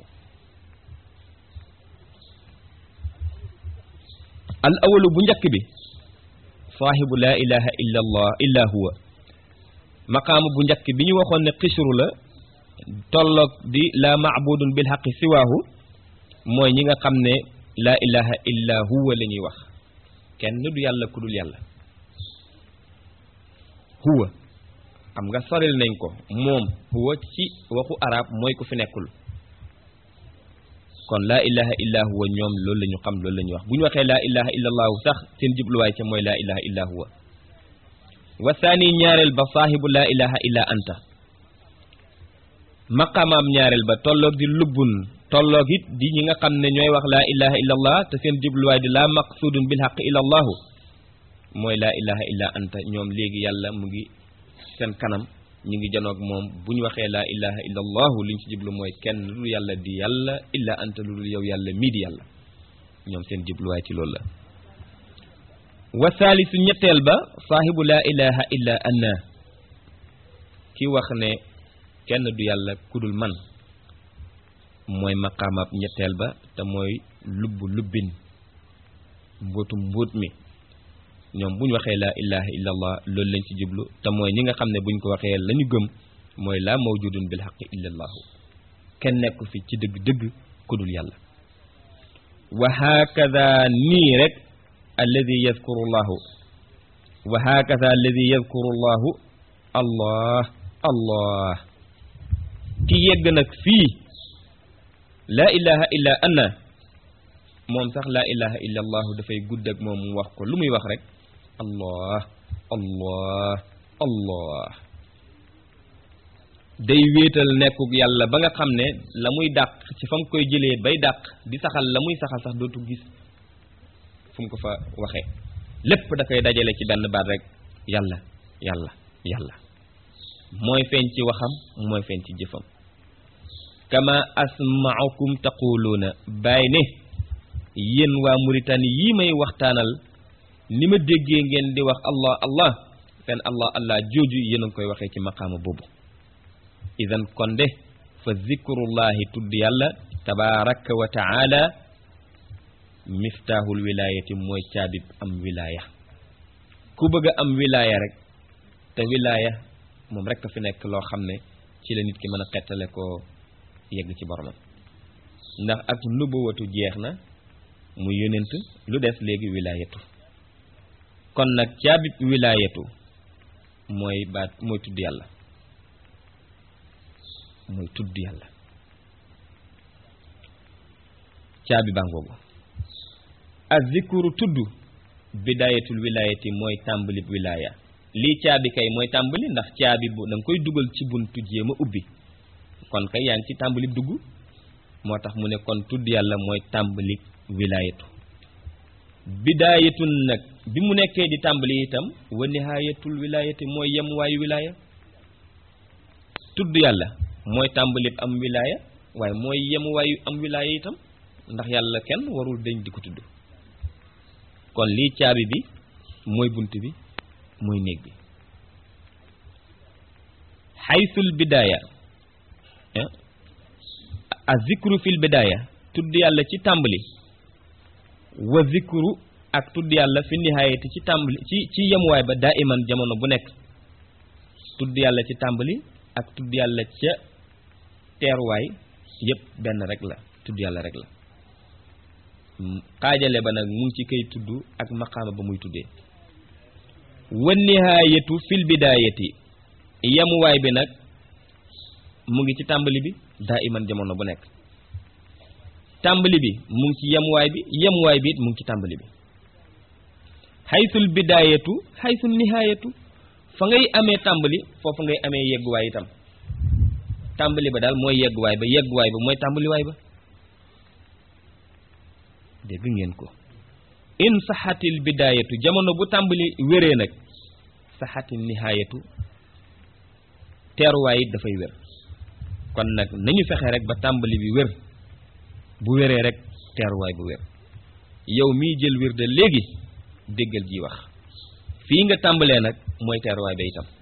al awalu bu njëkk bi saahibu laa ilaha illa allah illa huwa maqaama bu njëkk bi ñu waxoon ne xisru la tolloog di laa maabudun bil xaqi siwaahu mooy ñi nga xam ne laa ilaha illa huwa la ñuy wax kenn du yàlla ku dul yàlla huwa xam nga soril nañ ko moom huwa ci waxu arab mooy ku fi nekkul kon laa ilaha illa huwa ñoom loolu la ñu xam loolu la ñuy wax bu ñu waxee laa ilaha illa allahu sax seen jubluwaay ca mooy laa ilaha illa huwa wa saani ñaareel ba saahibu laa ilaha illa anta maqamaam ñaareel ba tolloog di lubbun tolloog it di ñi nga xam ne ñooy wax laa ilaha illa allah te seen jubluwaay di laa maqsudun bil xaq illa allahu mooy laa ilaha illa anta ñoom léegi yàlla mu ngi seen kanam ñu ngi janoog moom bu ñu waxee laa ilaha illa allahu liñ ci jublu mooy kenn lu dul yàlla di yàlla illa anta lu dul yow yàlla mii di yàlla ñoom seen jubluwaay ci loolu la wa saalisu ñetteel ba saahibu laa ilaha illa anna ki wax ne kenn du yàlla kudul man mooy maqaamab ñetteel ba te mooy lubb lubbin mbóotu mbóot mi ñoom bu ñu waxee laa ilaha illa allah loolu lañ ci jublu te mooy ñi nga xam ne buñ ko waxee la ñu gëm mooy laa mawjudun bil xaqi illa allahu kenn nekku fi ci dëgg-dëgg kudul yàlla wa hakada nii rek alladi yadkuru llahu wa hakada alladi yadkuru llahu allah allah ki yegg nag fii laa ilaha illa anna moom sax laa ilaha illa allahu dafay gudd ak moom mu wax ko lu muy wax rek allah allah allah day wéetal nekkuk yàlla ba nga xam ne la muy dàq ci fa mu koy jëlee bay dàq di saxal la muy saxal sax dootu gis fu mu ko fa waxee lépp da koy dajale ci benn baat rek yàlla yàlla yàlla mooy feeñ ci waxam mooy feeñ ci jëfam kama asma'ukum taquluuna bàyyi ne yéen waa Mauritanie yii may waxtaanal ni ma déggee ngeen di wax allah allah seen allah allah jooju yéen a ngi koy waxee ci maqaama boobu idan kon de fa zikrullahi tudd yàlla tabaraka wa taala miftaaxul wilaayati mooy caabib am wilaaya ku bëgg a am wilaaya rek te wilaaya moom rek a fi nekk loo xam ne ci la nit ki mën a xettale koo yegg ci boromam ndax ak nubuwatu jeex na mu yonent lu des léegi wilaayatu kon nag caabib wilaayatu mooy baat mooy tudd yàlla mooy tudd yàlla caabi baa ngoogu azikuru tudd bidaayatul wilaayati mooy tàmbalib wilaaya lii caabi kay mooy tàmbali ndax caabi bu da nga koy dugal ci buntu jéem a ubbi kon kay yaa ngi ci tàmbalib dugg moo tax mu ne kon tudd yàlla mooy tàmbali wilaayatu bidaayatun nag bi mu nekkee di tàmbali itam wa nihaayatul wilaayati mooy yem waayu wilaaya tudd yàlla mooy tàmbalib am wilaaya waaye mooy yem waayu am wilaaya itam ndax yàlla kenn warul dañ di ko tudd kon lii caabi bi mooy bunt bi mooy néeg bi xaysul bidaaya a zikru fil bidaaya tudd yàlla ci tàmbali wa zikru ak tudd yàlla fi nihaayati ci tàmbali ci ci yemuwaay ba daa iman jamono bu nekk tudd yàlla ci tàmbali ak tudd yàlla ca teeruwaay yépp benn rek la tudd yàlla rek la xaajale ba nag mu ngi ci kay tudd ak maqaama ba muy tuddee wa nihaayatu fil bidaayati yemuwaay bi nag mu ngi ci tàmbali bi daa iman jamono bu nekk tàmbali bi mu ngi ci yemuwaay bi yemuwaay bi it mu ngi ci tàmbali bi xaysul bidaayatu xaysul nihaayatu fa ngay amee tàmbali foofu ngay amee yegguwaay itam tàmbali ba daal mooy yegguwaay ba yegguwaay ba mooy tàmbaliwaay ba dégg ngeen ko in saxatil bidaayatu jamono bu tàmbali wéree nag saxatil nihaayatu teeruwaay it dafay wér kon nag nañu fexe rek ba tàmbali bi wér bu wéree rek teeruwaay bu wér yow miy jël wér de léegi déggal ji wax fii nga tàmbalee nag mooy teeruwaay ba itam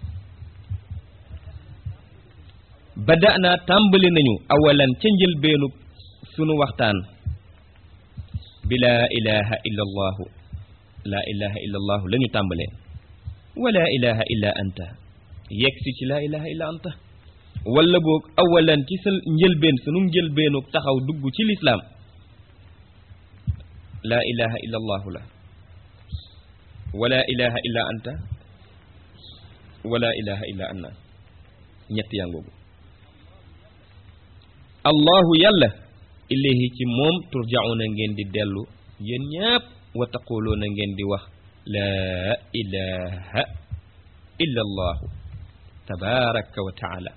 bada naa tàmbali nañu awalan ca njëlbeenu sunu waxtaan bi laa ilaha illa allahu laa ilaha illa allahu la ñu tàmbalee wala ilaha illa anta yegg si ci laa ilaha illa anta wala boog awalan ci sa njëlbeen sunu njëlbeenu taxaw dugg ci lislaam laa ilaha illa allahu la wala ilaha illa anta wala ilaha illa anna ñett yaa ngoogu allahu yàlla ilayhi ci moom turjauna ngeen di dellu yéen ñépp wa taquluuna ngeen di wax laa ilaha illa allahu tabaraka wa taala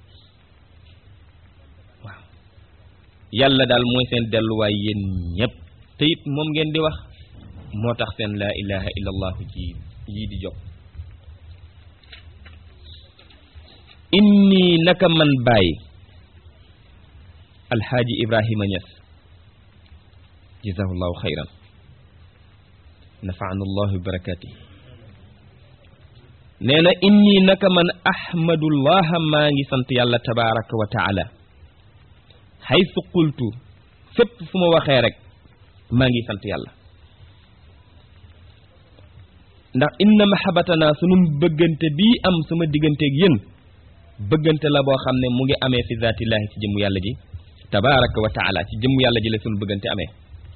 waaw yàlla daal mooy seen delluwaay yéen ñépp te it moom ngeen di wax moo tax seen laa ilaha illa allahu ji yii di jóg inni naka man bàyyi alxaaji ibrahima ñas jazahullahu xayran nafaana allahu bi barakati nee na inni naka man ahmadullaha maa ngi sant yàlla tabaraka wa taala xaysu qultu fépp fu ma waxee rek maa ngi sant yàlla ndax inna mahabatana sunu bëggante bii am sama digganteeg yéen bëggante la boo xam ne mu ngi amee fi zaatillahi ci jëmmu yàlla ji tabaraka wa taala ci jëmmu yàlla ji la sunu bëggante amee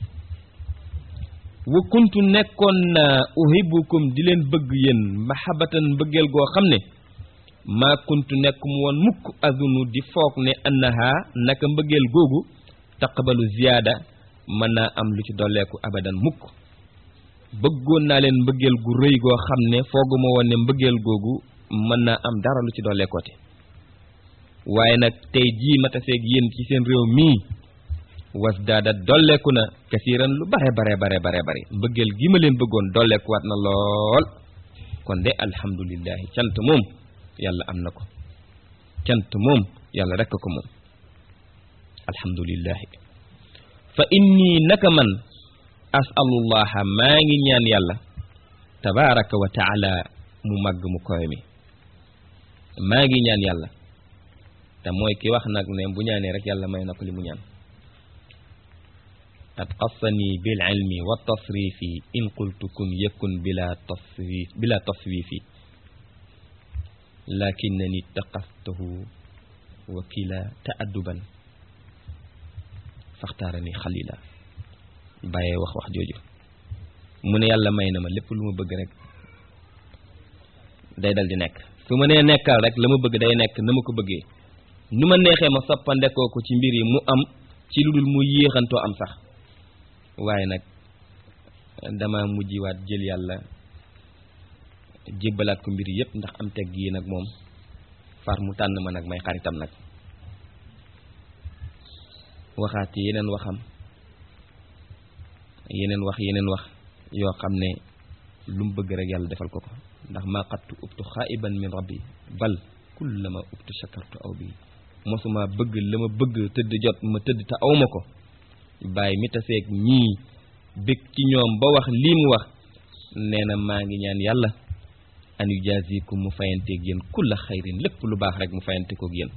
wa kuntu nekkoon na uhibbukum di leen bëgg yéen mahabatan mbëggeel goo xam ne maa kuntu nekk mu woon mukk azunu di foog ne annaha naka mbëggeel googu taqbalu ziyaada mën naa am lu ci dolleeku abadan mukk bëggoon naa leen mbëggeel gu rëy goo xam ne fooguma woon ne mbëggeel googu mën naa am dara lu ci dolleekooti waaye nag tey jii ma taseeg yéen ci seen réew mii was daada dolleeku na kasiiran lu bare bare bare bare bare mbëggeel gi ma leen bëggoon dolleekuwaat na lool kon de alhamdulillahi cant moom yàlla am na ko cant moom yàlla rekk ko moom alhamdulillahi fa inni naka man asalullaha maa ngi ñaan yàlla tabaraka wa taala mu màgg mu koy mi maa ngi ñaan yàlla te mooy ki wax nag ne bu ñaanee rek yàlla may na ko li mu ñaan qad qassani bil ilmi wa tasrifi in qultu kun yakun bila tasrif bila taswifi lakinnani taqastuhu wakila ta'adduban faxtaarani xalila bàyyee wax wax jooju mu ne yàlla may na ma lépp lu ma bëgg rek day dal di nekk su ma nee nekkal rek la ma bëgg day nekk na ma ko bëggee nu ma neexee ma soppandekoo ko ci mbir yi mu am ci lu dul mu yéexantoo am sax waaye nag dama mujjiwaat jël yàlla jébbalaat ko mbir yépp ndax am teg yi nag moom far mu tànn ma nag may xaritam nag waxaat ci yeneen waxam yeneen wax yeneen wax yoo xam ne lu mu bëgg rek yàlla defal ko ko ndax maa xattu ubtu xaa'iban min rabbi bal kullama ubtu shakartu aw bi mosuma bëgg la ma bëgg tëdd jot ma tëdd te awma ko bàyyi mi taseeg ñii bëgg ci ñoom ba wax lii mu wax nee na maa ngi ñaan yàlla an yujazikum mu fayanteeg yéen kulla xayrin lépp lu baax rek mu fayante koog yéen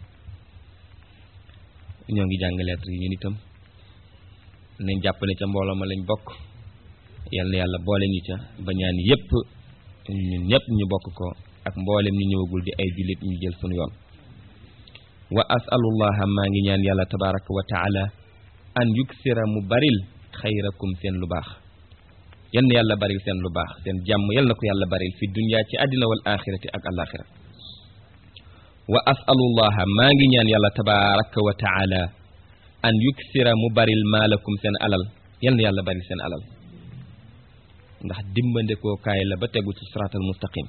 ñoo ngi jàng lettre yi ñun itam nañ jàpp ne ca mbooloo ma lañ bokk yal na yàlla boole ñu ca ba ñaan yépp ñun ñëpp ñu bokk ko ak mboolem ñu ñëwagul di ay jullit ñu jël sunu yoon wa asalullaha maa ngi ñaan yàlla tabaraka wa taala an yuksira mu baril xayrakum seen lu baax yal na yàlla baril seen lu baax seen jàmm yal na ko yàlla baril fi dunya ci àddina wal axirati ak alaxira wa asalullaha maa ngi ñaan yàlla tabaraka wa taala an yuksira mu baril maalakum seen alal yal na yàlla baril seen alal ndax dimbandekoo kaay la ba tegu ci siraatal mustaqim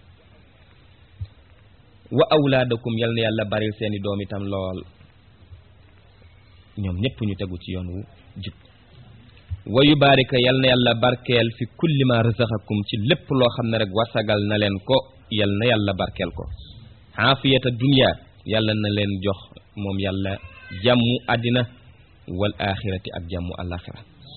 wa awlaadakum yal na yàlla baril seeni doom itam lool ñoom ñëpp ñu tegu ci yoon wu jub wa yubaarika yal na yàlla barkeel fi kulli ma razaqakum ci lépp loo xam ne rek wasagal na leen ko yal na yàlla barkeel ko xaafiyata dunya yàlla na leen jox moom yàlla jàmmu àddina wal axirati ak jàmmu alaxira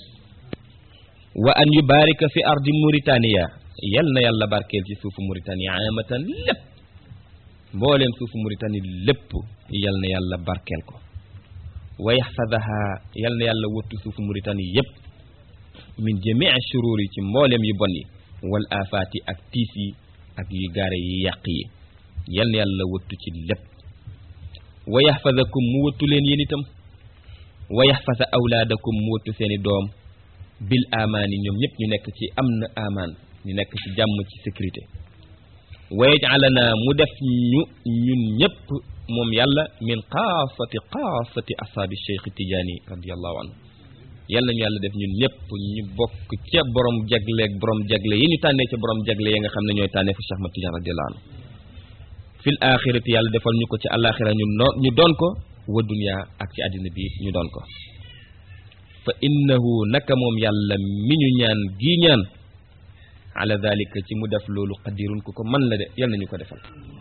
wa an yubaarika fi ardi Mauritania yal na yàlla barkeel ci suufu Mauritania amatan lépp mbooleem suufu Mauritanie lépp yal na yàlla barkeel ko wa yaxfadaha yal na yàlla wottu suufu Mauritanie yépp min jamii shuruur yi ci mbooleem yu bon yi wal afaati ak tiis yi ak yu gaare yi yàq yi yal na yàlla wottu ci lépp wa yaxfadakum mu wottu leen yéen itam wa yaxfada awlaadakum mu wottu seeni doom bil amaani ñoom ñëpp ñu nekk ci am na amaan ñu nekk ci jàmm ci sécurité wa yaj'alana mu def ñu ñun ñëpp moom yàlla min xaasati xaasati ashaabi cheikh tijaani radiallahu anhu yàlla nañu yàlla def ñun ñëpp ñu bokk ca borom jagleeg borom jagle yi ñu tànnee ca borom jagle yi nga xam ne ñooy tànnee fu cheikh ma tijaan radiallahu anhu fil axirati yàlla defal ñu ko ci alaxira ñu no ñu doon ko wa dunya ak ci àddina bi ñu doon ko fa innahu naka moom yàlla mi ñu ñaan gii ñaan ala dalika ci mu def loolu qadirun ku ko man la de yal nañu ko defal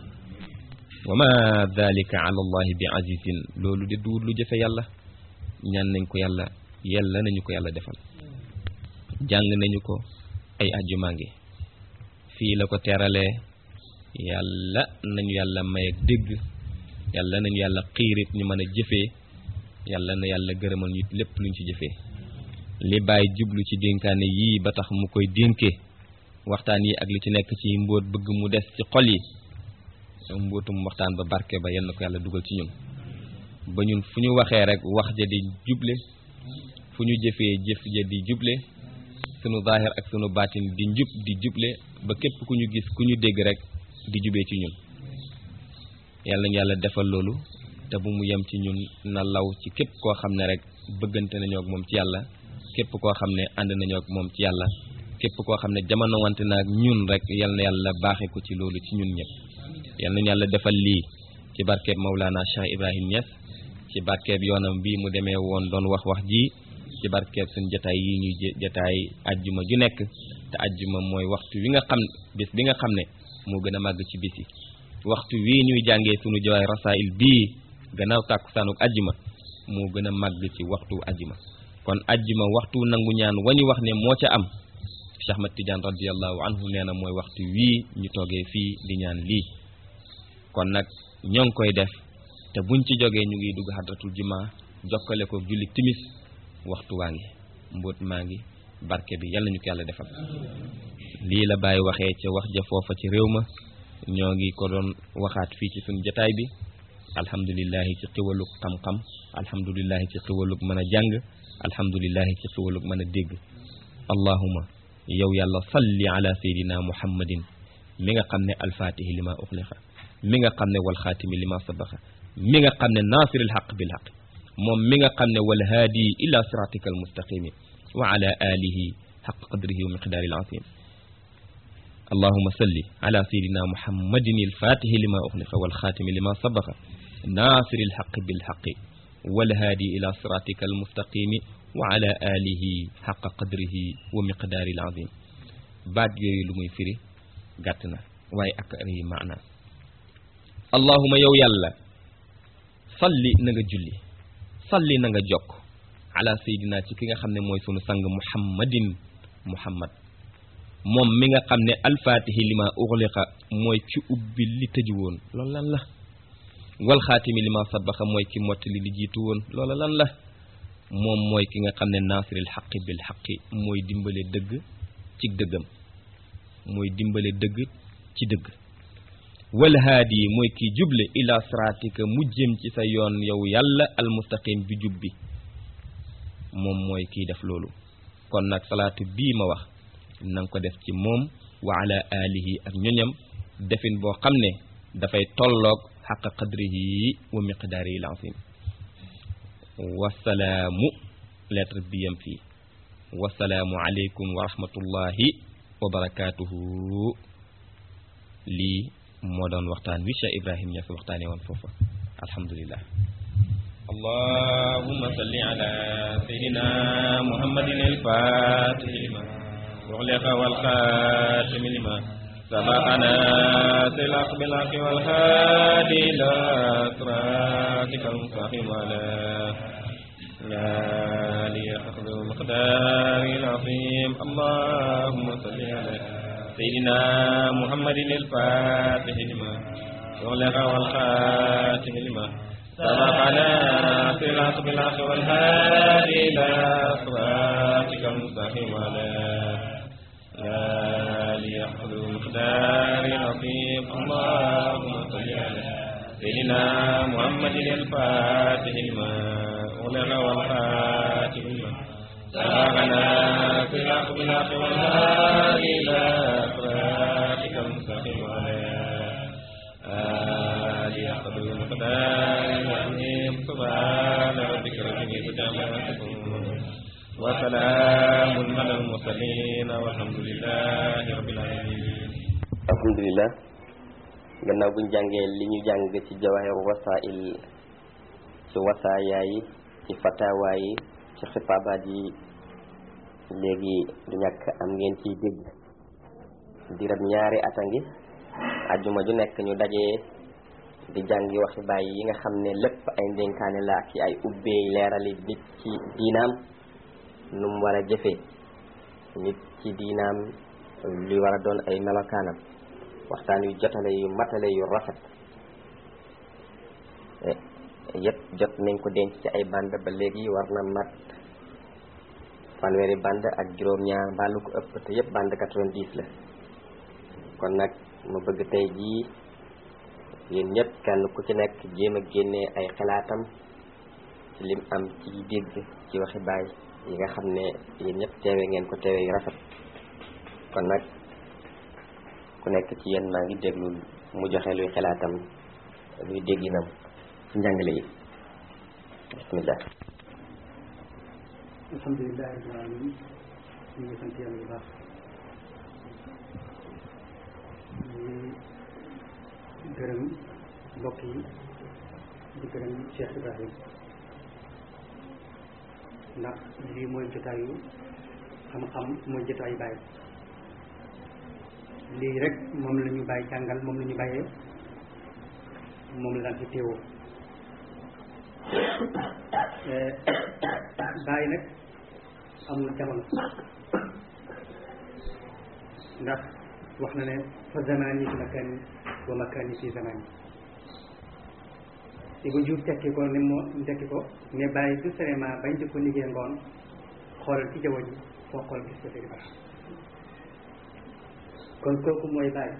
wa ma dalika ala allahi bi azizin loolu de duur lu jëfe yàlla ñaan nañ ko yàlla yàlla nañu ko yàlla defal jàng nañu ko ay ajjumaa ngi fii la ko teralee yàlla nañu yàlla may ak dégg yàlla nañu yàlla xiirit ñu mën a jëfee yàlla na yàlla gërëmal ñu lépp luñ ci jëfee li bàyyi jublu ci dénkaane yii ba tax mu koy dénkee waxtaan yi ak li ci nekk ci mbóot bëgg mu des ci xol yi mbóotum waxtaan ba barke ba yal na ko yàlla dugal ci ñun ba ñun fu ñu waxee rek wax ja di juble fu ñu jëfee jëf ja di juble sunu zaahir ak sunu baatin di njub di juble ba képp ku ñu gis ku ñu dégg rek di jubee ci ñun yàlla ñu yàlla defal loolu te bu mu yem ci ñun na law ci képp koo xam ne rek bëggante nañoo ak moom ci yàlla képp koo xam ne ànd nañoo ak moom ci yàlla képp koo xam ne jamono wante na ak ñun rek yal na yàlla baaxee ko ci loolu ci ñun ñëpp yal nañu yàlla defal lii ci barkeeb Maulana Cheikh Ibrahim Niass ci barkeeb yoonam bii mu demee woon doon wax wax ji ci barkeeb suñ jataay yi ñuy jataay ajjuma ju nekk te ajjuma mooy waxtu wi nga xam bis bi nga xam ne moo gën a màgg ci bis yi waxtu wii ñuy jàngee sunu jawaay rasail bii gannaaw tàkkusaanuk ajjuma moo gën a màgg ci waxtu ajjuma kon ajjuma waxtu nangu ñaan wañu wax ne moo ca am Cheikh Ahmad Tidiane radiallahu anhu nee na mooy waxtu wii ñu toogee fii di ñaan lii kon nag ñoo ngi koy def te buñ ci jógee ñu ngi dugg hadratul juma jokkale ko julli timis waxtu waa ngi mbóot maa ngi barke bi yàlla ñu ko yàlla defal lii la bàyyi waxee ca wax ja foofa ci réew ma ñoo ngi ko doon waxaat fii ci suñu jataay bi alhamdulillahi ci xiwalug xam-xam alhamdulillahi ci xiwalug mën a jàng alhamdulillahi ci xiwalug mën a dégg allahuma yow yàlla salli ala sayidina muhammadin mi nga xam ne alfaatihi li ma uxliqa mi nga xam ne wal xaatimi li ma sabaxa mi nga xam ne naasiril xaq bil xaq moom mi nga xam ne wal haadi ila siratika al mustaqimi wa ala alihi xaq qadrihi wa miqdaari al azim allahuma salli ala sayidina muhammadin alfaatihi li ma uxliqa wal xaatimi li ma sabaxa naasiril xaq bil xaqi wal haadi ila siratika al mustaqimi wa ala alihi xaqa qadrihi wa miqdaari al azim baat yooyu lu muy firi gàtt na waaye ak rëy maana allahuma yow yàlla salli na nga julli salli na nga jokk ala sayidina ci ki nga xam ne mooy sunu sang muhammadin muhammad moom mi nga xam ne alfaatihi lima uxliqa mooy ki ubbi li tëju woon loolu lan la wal xaatimi lima sabaxa mooy ki mottali li jiitu woon loola lan la moom mooy ki nga xam ne naasiril xaqi bil xaqi mooy dimbale dëgg ci dëggam mooy dimbale dëgg ci dëgg wal haadi mooy ki juble ila siraatika mu jëm ci sa yoon yow yàlla almustaqim bi jub bi moom mooy kiy def loolu kon nag salaatu bii ma wax na nga ko def ci moom wa ala alihi ak ñoñam defin boo xam ne dafay tolloog xaqa qadrihi wa miqdaarihi al-azim wasalaamu lettre bi yam fii wasalaamu aleykum wa rahmatullahi wa barakaatuhu lii moo doon waxtaan wi Cheikh Ibrahim Niass waxtaane woon foofa alhamdulillah allahumma salli ala sayyidina muhammadin al-fatih lima ughliqa wal khatim lima sabaqana silaq bil haqqi wal hadi ila siratikal mustaqim ala آله أخذ المقدار العظيم اللهم صل على سيدنا محمد الفاتح لما أغلق والخاتم لما سبقنا في الحق بالحق والهادي إلى صراطك المستقيم على آله أخذ المقدار العظيم اللهم صل على سيدنا محمد الفاتح لما أغلق والخاتم لما سبقنا في الحق بالحق والهادي إلى صراطك المستقيم على آله أخذ المقدار العظيم سبحان ربك رب العزة عما يصفون وسلام على المرسلين والحمد لله رب العالمين alhamdulilah gannaaw buñ jàngee li ñu jàng ci jawahir wasail ci wasaaya yi ci fatawa yi ci xitaabaat yi léegi du ñàkk am ngeen ciy dégg dirab ñaari at a ngi ajjuma ju nekk ñu dajee di jàngi waxi bàyyi yi nga xam ne lépp ay ndénkaane la ak ay ubbeey leerali nit ci diinaam nu mu war a jëfee nit ci diinaam li war a doon ay melokaanam waxtaan yu jotale yu matale yu rafet yëpp jot nañ ko denc ci ay band ba léegi war na mat fanweeri band ak juróom-ñaar mbaalu ko ëpp te yëpp band 90 la kon nag ma bëgg tey jii yéen ñëpp kenn ku ci nekk jéem a génnee ay xalaatam ci lim am ci dégg ci waxi baay yi nga xam ne yéen ñëpp teewe ngeen ko teewe yu rafet kon nag ku nekk ci yéen maa ngi déglu mu joxe luy xalaatam luy dégginam ci njàngale yi bismillah alhamdulilah rabbil alamin ñu ngi sant yàlla bu baax ñu ngi gërëm mbokk yi di gërëm Cheikh Ibrahim ndax lii mooy jotaayu xam-xam mooy jotaayu bàyyi lii rek moom la ñu bàyyi jàngal moom la ñu bàyyee moom la daan fi teewoo bàyyi nag amul jamono ndax wax na ne fa zamani fi makani wa makani fi zamani Ibou Diouf tekki ko ne moo tekki ko ne bàyyi du cinéma bañ di ko liggéey ngoon xoolal ci jaww ji foo xool gis ko Seydi Bara kon kooku mooy bàyyi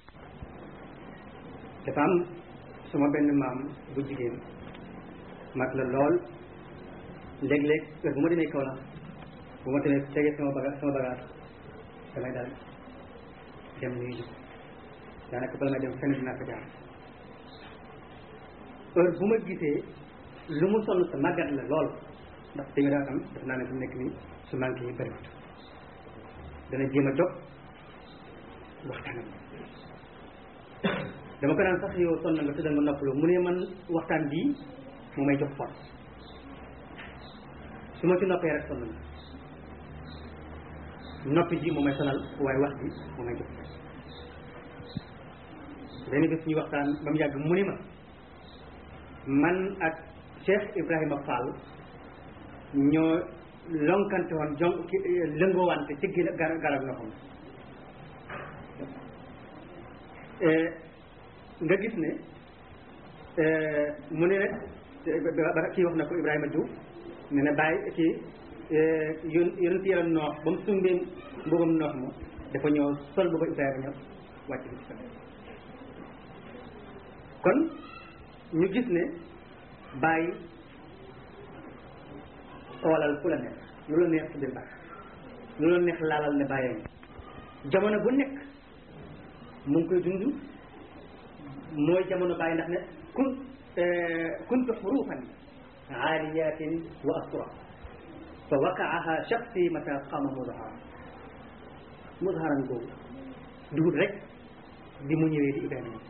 dafa am suma benn maam bu jigéen mag la lool léeg-léeg heure bu ma demee kaw la bu ma demee tegee sama baga sama bagage damay daal dem nuyu ji daanaka bala may dem fenn dinaa ko jaar heure bu ma gisee lu mu sonn sa màggat la lool ndax di nga daa am def naa ne fi mu nekk nii su manqué yi bëriwut dana jéem a jóg waxtaan ak dama ko daan sax yow sonn nga tëddal ma noppaloo mu ne man waxtaan bii mu may jox force su ma ci noppee rek sonn na noppi ji mu may sonal waaye wax ji mu may jox force benn bés ñuy waxtaan ba mu yàgg mu ne ma man ak Cheikh Ibrahima Fall ñoo lonkante woon jon lëngoowante ci gila garab loxoom nga gis ne mu ne rek ba kii wax na ko Ibrahima Diouf ne na bàyyi kii yon yonent yàlla noox ba mu sumbee mbubam noox ma dafa ñëw sol booba Ibrahima ñëw wàcc bi ci sa kon ñu gis ne bàyyi xoolal fu la neex lu la neex ci biir baax lu la neex laalal ne bàyyee jamono bu nekk mu ngi koy dund mooy jamono bàyyi ndax ne kun kuntu xurufan aaliyatin wa astura fa waqaaha shaxsi mata qama mudhara mudharan googu dugut rek bi mu ñëwee di Ibrahima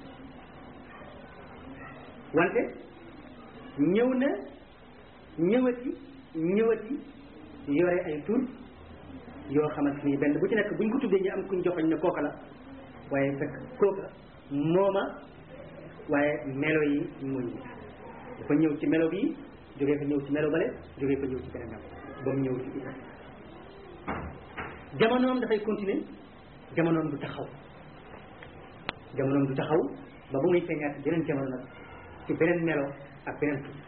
wante ñëw na ñëwati ñëwati yore ay tur yoo xamante ni benn bu ci nekk buñ ko tuddee ñu am kuñ joxoñ ne kooka la waaye fekk kooka mooma waaye melo yi muñ dafa ñëw ci melo bi jógee fa ñëw ci melo bale jógee fa ñëw ci beneen melo ba mu ñëw ci Ibrahima jamonoom dafay continuer jamonoom du taxaw jamonoom du taxaw ba bu muy feeñaat ci beneen jamono nag ci beneen melo ak beneen tur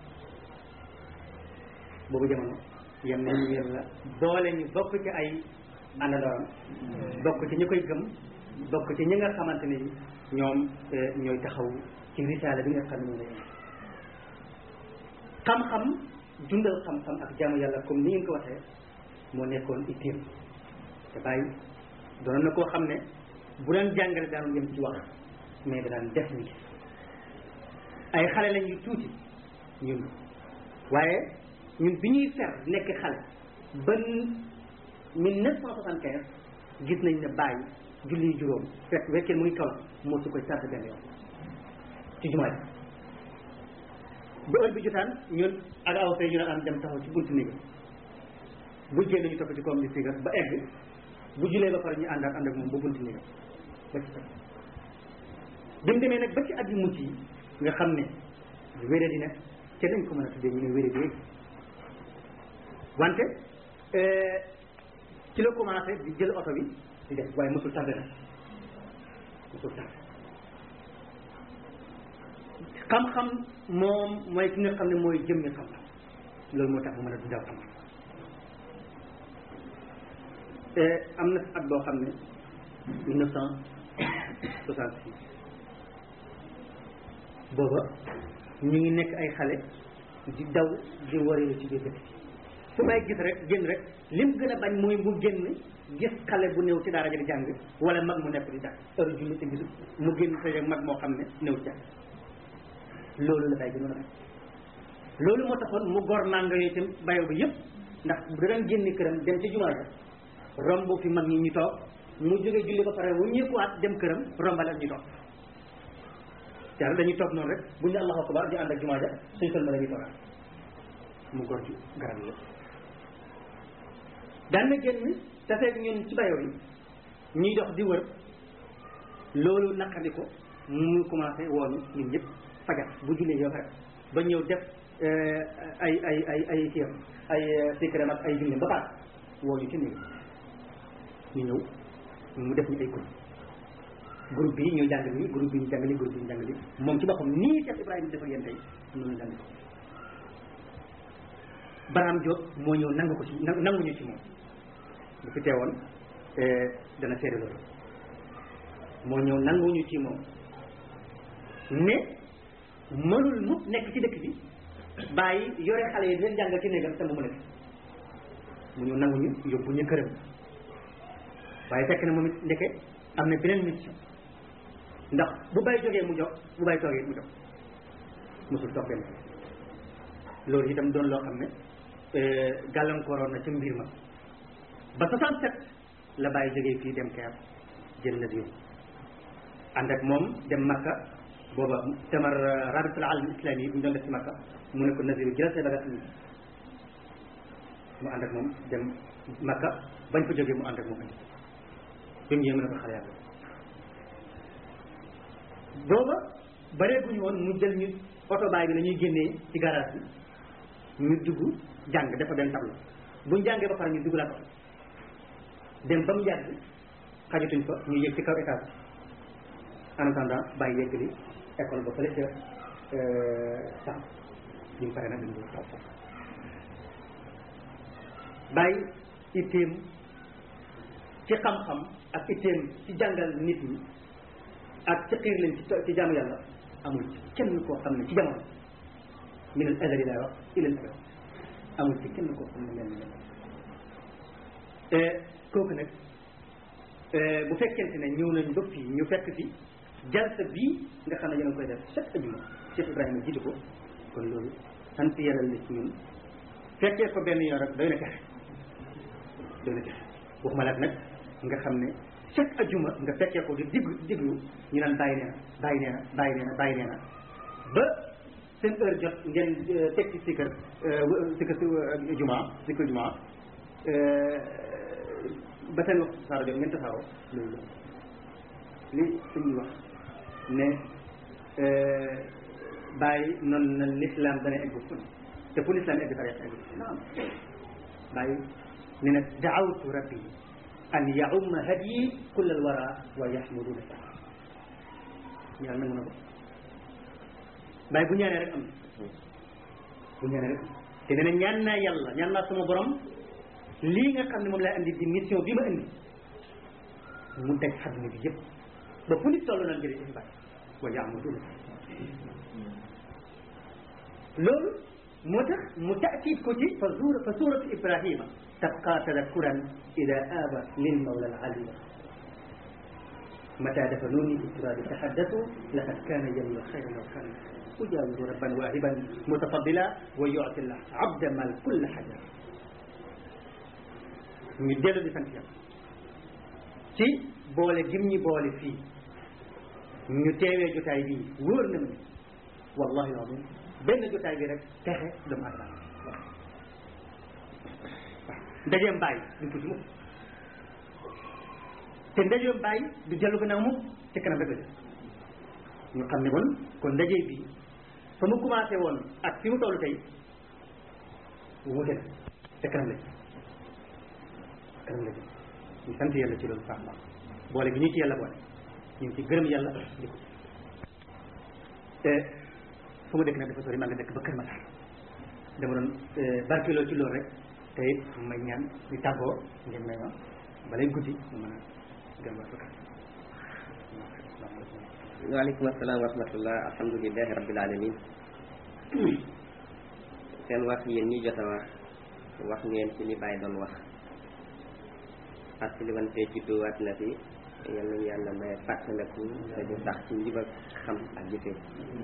boobu jamono yem nañu yem la boole ñu bokk ci ay àndandooram bokk ci ñi koy gëm bokk ci ñi nga xamante ne ñoom ñooy taxaw ci risaala bi nga xam ne moom la xam-xam dundal xam-xam ak jaamu yàlla comme ni ngeen ko waxee moo nekkoon itteem te bàyyi doon na koo xam ne bu daan jàngale daanu yem ci wax mais da daan def ni ay xale lañ yu tuuti ñun waaye ñun bi ñuy fer nekk xale ba mille neuf cent soixante quinze gis nañ ne bàyyi julli juróom fekk wekkee mu ngi kaw moo su koy sarde benn yoon ci jumaa ji ba heure bi jotaan ñun ak aw fee ñu daan am dem taxaw ci buntu néeg bu génn ñu topp ci koom di sigar ba egg bu julee ba pare ñu àndaat ànd ak moom ba buntu néeg ba ci fekk bi mu demee nag ba ci at yu mujj yi nga xam ne wéré di ne ca dañ ko mën a tuddee ñu ne wéré di wante ci la commencé di jël oto bi di def waaye mosul tardé na mosul tardé xam-xam moom mooy ki nga xam ne mooy jëmmi xam-xam loolu moo tax mu mën a dundal xam-xam am na at boo xam ne mille neuf cent soixante six booba ñu ngi nekk ay xale di daw di wareelu ci biir dëkk fu may gis rek génn rek lim gën a bañ mooy mu génn gis xale bu néew ci daara ja di jàng wala mag mu nekk di jàng heure julli te gisul mu génn sa mag moo xam ne néew ci jàng loolu la bay gënoon a bañ loolu moo taxoon mu gor mànga yooyu itam bayo bi yëpp ndax da daan génn këram dem ci jumaa ja romb fi mag ñi ñu toog mu jóge julli ba pare wu ñëkkuwaat dem këram rombale ak ñu toog yàlla dañuy toog noonu rek bu ñu allahu akbar di ànd ak jumaa ja suñ sol ma la ñuy toogaat mu gor ju garab yi daan na génn tafeeg ñun ci bayoo yi ñuy dox di wër loolu naqari ko mu commencé woonu ñun ñëpp fajar bu jullee yow rek ba ñëw def ay ay ay ay kiyam ay sikram ak ay julli ba pare woo ñu ci néeg ñu ñëw mu def ñu ay groupe groupe bi ñu jàng nii groupe bi ñu jàng nii groupe bi ñu jàng nii moom ci boppam nii Cheikh Ibrahima defal yéen tey noonu jàng ko Barham Diop moo ñëw nangu ko ci nanguñu ci moom bu fi teewoon dana seede loolu moo ñëw nanguñu ci moom ne mënul mu nekk ci dëkk bi bàyyi yore xale yi di leen jàngal ci néegam te mu mën a mu ñëw nanguñu yóbbu ñu këram waaye fekk na moom it ndeke am na beneen mission ndax bu bay jógee mu jox bu bay toogee mu jox mosul toog benn loolu itam doon loo xam ne gàllankooroon na ca mbir ma ba 67 la bàyyi jógee fii dem Caire jël na diw ànd ak moom dem Makka booba tamar rabitul alam islami yi bu ñu doon def ci Makka mu ne ko Naziru jëlal say bagage mu ànd ak moom dem Makka bañ fa jógee mu ànd ak moom andi bi mu ñëwee mu ne ko xale yàlla booba bareeguñu woon mu jël ñu oto baay bi la ñuy génnee ci garage bi ñu dugg jàng dafa benn tableau buñ jàngee ba pare ñu dugg la ko dem ba mu yàgg xajatuñ fa ñu yëg ci kaw étage en attendant bàyyi yeggali école ba fële ca sam ñu pare nag dañu toog foofu bàyyi itteem ci xam-xam ak itteem ci jàngal nit ñi ak ci xiir leen ci ci jaamu yàlla amul kenn koo xam ne ci jamono min al azali laa wax ilal abad amul ci kenn koo xam ne mel ni kooku nag bu fekkente ne ñëw nañ ba fii ñu fekk fi jalsa bii nga xam ne yéen a koy def chaque ajuma Cheikh Ibrahima jiitu ko kon loolu sant yàlla la ci ñun fekkee ko benn yoon rek doy na texe doy na texe waxuma laat nag nga xam ne chaque ajuma nga fekkee ko di diglu diglu ñu naan bàyyi nee na bàyyi nee na bàyyi nee na bàyyi nee na ba seen heure jot ngeen teg ci sikkar sikkar si juma sikkar juma ba seen waxtu tasaaro jot ngeen tasaaroo loolu li suñuy wax ne bàyyi noonu na l'islam dana egg fu ne te fu l'islam egg tariqa egg naam bàyyi ne na daawtu rabbi an yaumma hadyi kull al wara wa yaxmuduna saa yàlla nangu na ko bàyyi bu ñaanee rek am bu ñaanee rek am te nee na ñaan naa yàlla ñaan naa sama borom lii nga xam ne moom lay andi di mission bi ma indi mu daj àdduna bi yëpp ba fu nit toll naan jërëjëf bàyyi wa yaxmuduna loolu moo tax mu taakid ko ci fa suura fa suuratu ibrahima tabqa tadakkuran ida aaba lil mawla al alima mata dafanuni istiraadi tahaddatu laqad kaana yamla xayra law kaana ujawiru rabban waahiban mutafadila wa yuti llah abda mal kulla hajar ñu dellu di sant yàlla ci boole gim ñi boole fii ñu teewee jotaay bii wóor na ma ne wallahi alazim benn jotaay bi rek texe doomu adama waaw ndajeem bàyyi duñ ko ci mukk te ndajeem bàyyi du dellu gannaaw mukk ci kanam rek la jëm ñu xam ne kon kon ndaje bi fa mu commencé woon ak fi mu toll tey wute na te kanam la jëm kanam la jëm ñu sant yàlla ci loolu baax baax boole gi ñu ci yàlla boole ñu ngi ci gërëm yàlla di ko te fu ma dëkk nag dafa sori maa nga dëkk ba Kër Massar dama doon barkeeloo ci loolu rek te it may ñaan di tàggoo ngeen may ma balay guddi mu mën a dem ba fakkat waaleykum asalaam wa rahmatullah alhamdulilahi rabbil alamin seen wax yéen ñi jot a wax wax ngeen ci li Baye doon wax fàttali wante ci dóowaat na fi yal nañu yàlla may fàttaliku te ñu sax ci njub ak xam ak jëfee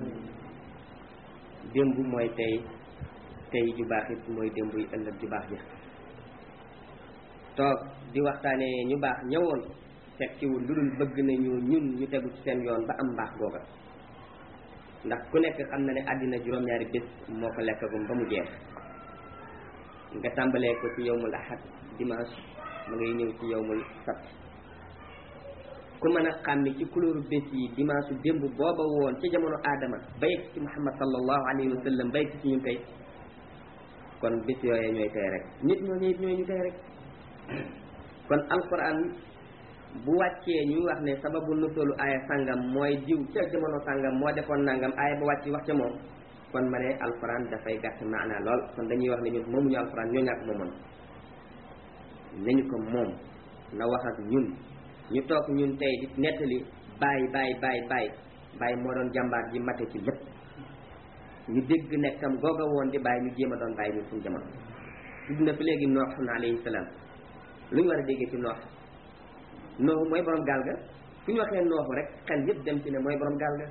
démb mooy tey tey ju baax it mooy démb yi ëllëg ju baax ja toog di waxtaanee ñu baax ñëwoon fekkiwul lu dul bëgg nañu ñun ñu tegu ci seen yoon ba am mbaax googa ndax ku nekk xam na ne àddina juróom-ñaari bés moo ko lekkagum ba mu jeex nga tàmbalee ko ci yowmul ahad dimanche ma ngay ñëw ci yowmul sabt ku mën a xàmmi ci couleur bés yi dimanche démb booba woon ci jamono aadama ba yegg ci muhammad sallallahu alayhi wa sallam ba yegg ci ñun tey kon bés yooyee ñooy tey rek nit ñooñu it ñooy ñu tey rek kon alquran bu wàccee ñuy wax ne sababu nusulu aaya sàngam mooy diw ca jamono sàngam moo defoon nangam aaya ba wàcc wax ca moom kon ma ne alquran dafay gàtt maana lool kon dañuy wax ne ñun moomuñu alquran ñoo ñàkk moomoon nañu ko moom na wax ak ñun ñu toog ñun tey di nettali bàyyi bàyyi bàyyi bàyyi bàyyi moo doon jàmbaar ji mate ci lépp ñu dégg nekkam googa woon di bàyyi ñu jéem a doon bàyyi ñun suñu jamono tudd na fi léegi nooxun alayhi salaam lu ñu war a déggee ci noox nooxu mooy borom gaal ga fu ñu waxee nooxu rek xel yëpp dem ci ne mooy borom gaal ga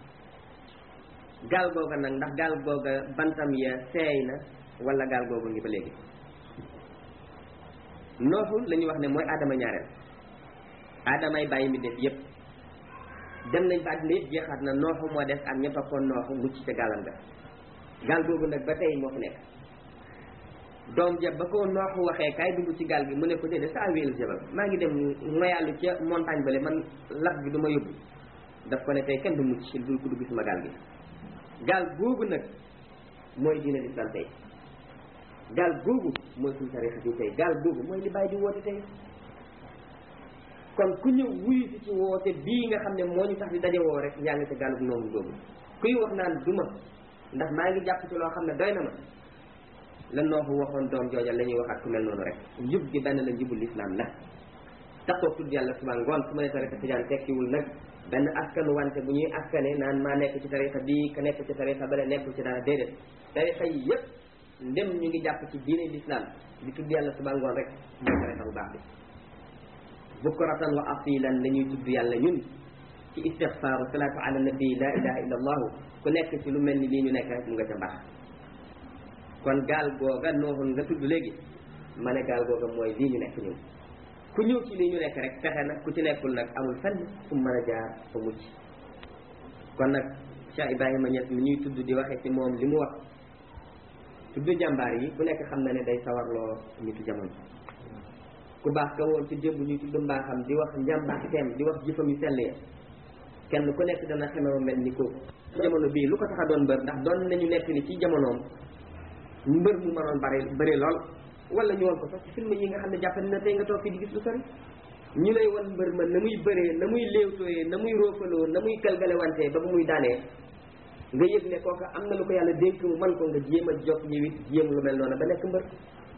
gaal googa nag ndax gaal googa bantam ya seey na wala gaal googa ngi ba léegi nooxu la ñuy wax ne mooy aadama ñaareel aadamay bàyyi mi def yëpp dem nañ ba àddina yëpp jeexaat na nooxu moo des ak ña toppoon nooxu mucc ca gaalam ga gaal googu nag ba tey moo fi nekk doom ja ba ko nooxu waxee kaay dugg ci gaal gi mu ne ko déedéet saa wéelu jabal maa ngi dem ngoyàllu ca montagne bale man lab bi du ma yóbbu daf ko ne tey kenn du mucc dul ko dugg sama gaal gi gaal googu nag mooy diine l'islam tey gaal googu mooy suñu tarixa bi tey gaal googu mooy li bàyyi di woote tey kon ku ñëw wuyu si ci woote bii nga xam ne moo ñu tax di daje woo rek yaa ngi ca gaalub noomu googu kuy wax naan duma ndax maa ngi jàpp ci loo xam ne doy na ma la nooxu waxoon doom jooja la ñuy waxaat ku mel noonu rek njub gi benn la njubul lislaam la taxoo tudd yàlla suba ngoon su ma ne tarixa tijaan tekkiwul nag benn askanu wante bu ñuy askane naan maa nekk ci tarixa bii ka nekk ci tarixa bale nekkul ci dara déedéet tarixa yi yëpp ndem ñu ngi jàpp ci diine lislaam di tudd yàlla suba ngoon rek mooy tarixa bu baax bi bukratan wa asilan la ñuy tudd yàlla ñun ci istixfaaru salaatu ala nabi la ilaha illa allahu ku nekk ci lu mel ni lii ñu nekk rek mu nga ca mbaax kon gaal googa nooxul nga tudd léegi ma ne gaal googa mooy lii ñu nekk ñun ku ñëw ci lii ñu nekk rek fexe na ku ci nekkul nag amul fenn fu mu mën a jaar fa mucc kon nag Cheikh Ibrahima Niass mi ñuy tudd di waxee ci moom li mu wax tudd jàmbaar yi ku nekk xam na ne day sawarloo nitu jamono ku baax ka woon ci démb ñuy tudd mbaaxam di wax njàmbaarteem di wax jëfam yu sell ya kenn ku nekk dana xemewa mel ni kooku jamono bii lu ko tax a doon mbër ndax doon nañu nekk ni ci jamonoom mbër mu mënoon bari bëri lool wala ñu woon ko sax ci film yi nga xam ne jàpp na tey nga toog fii di gis lu sori ñu lay wan mbër ma na muy bëree na muy léewtooyee na muy roofaloo na muy galgale wante ba ba muy daanee nga yëg ne kooka am na lu ko yàlla dénk mu man ko nga jéem a jokk ñëwit jéem lu mel noonu ba nekk mbër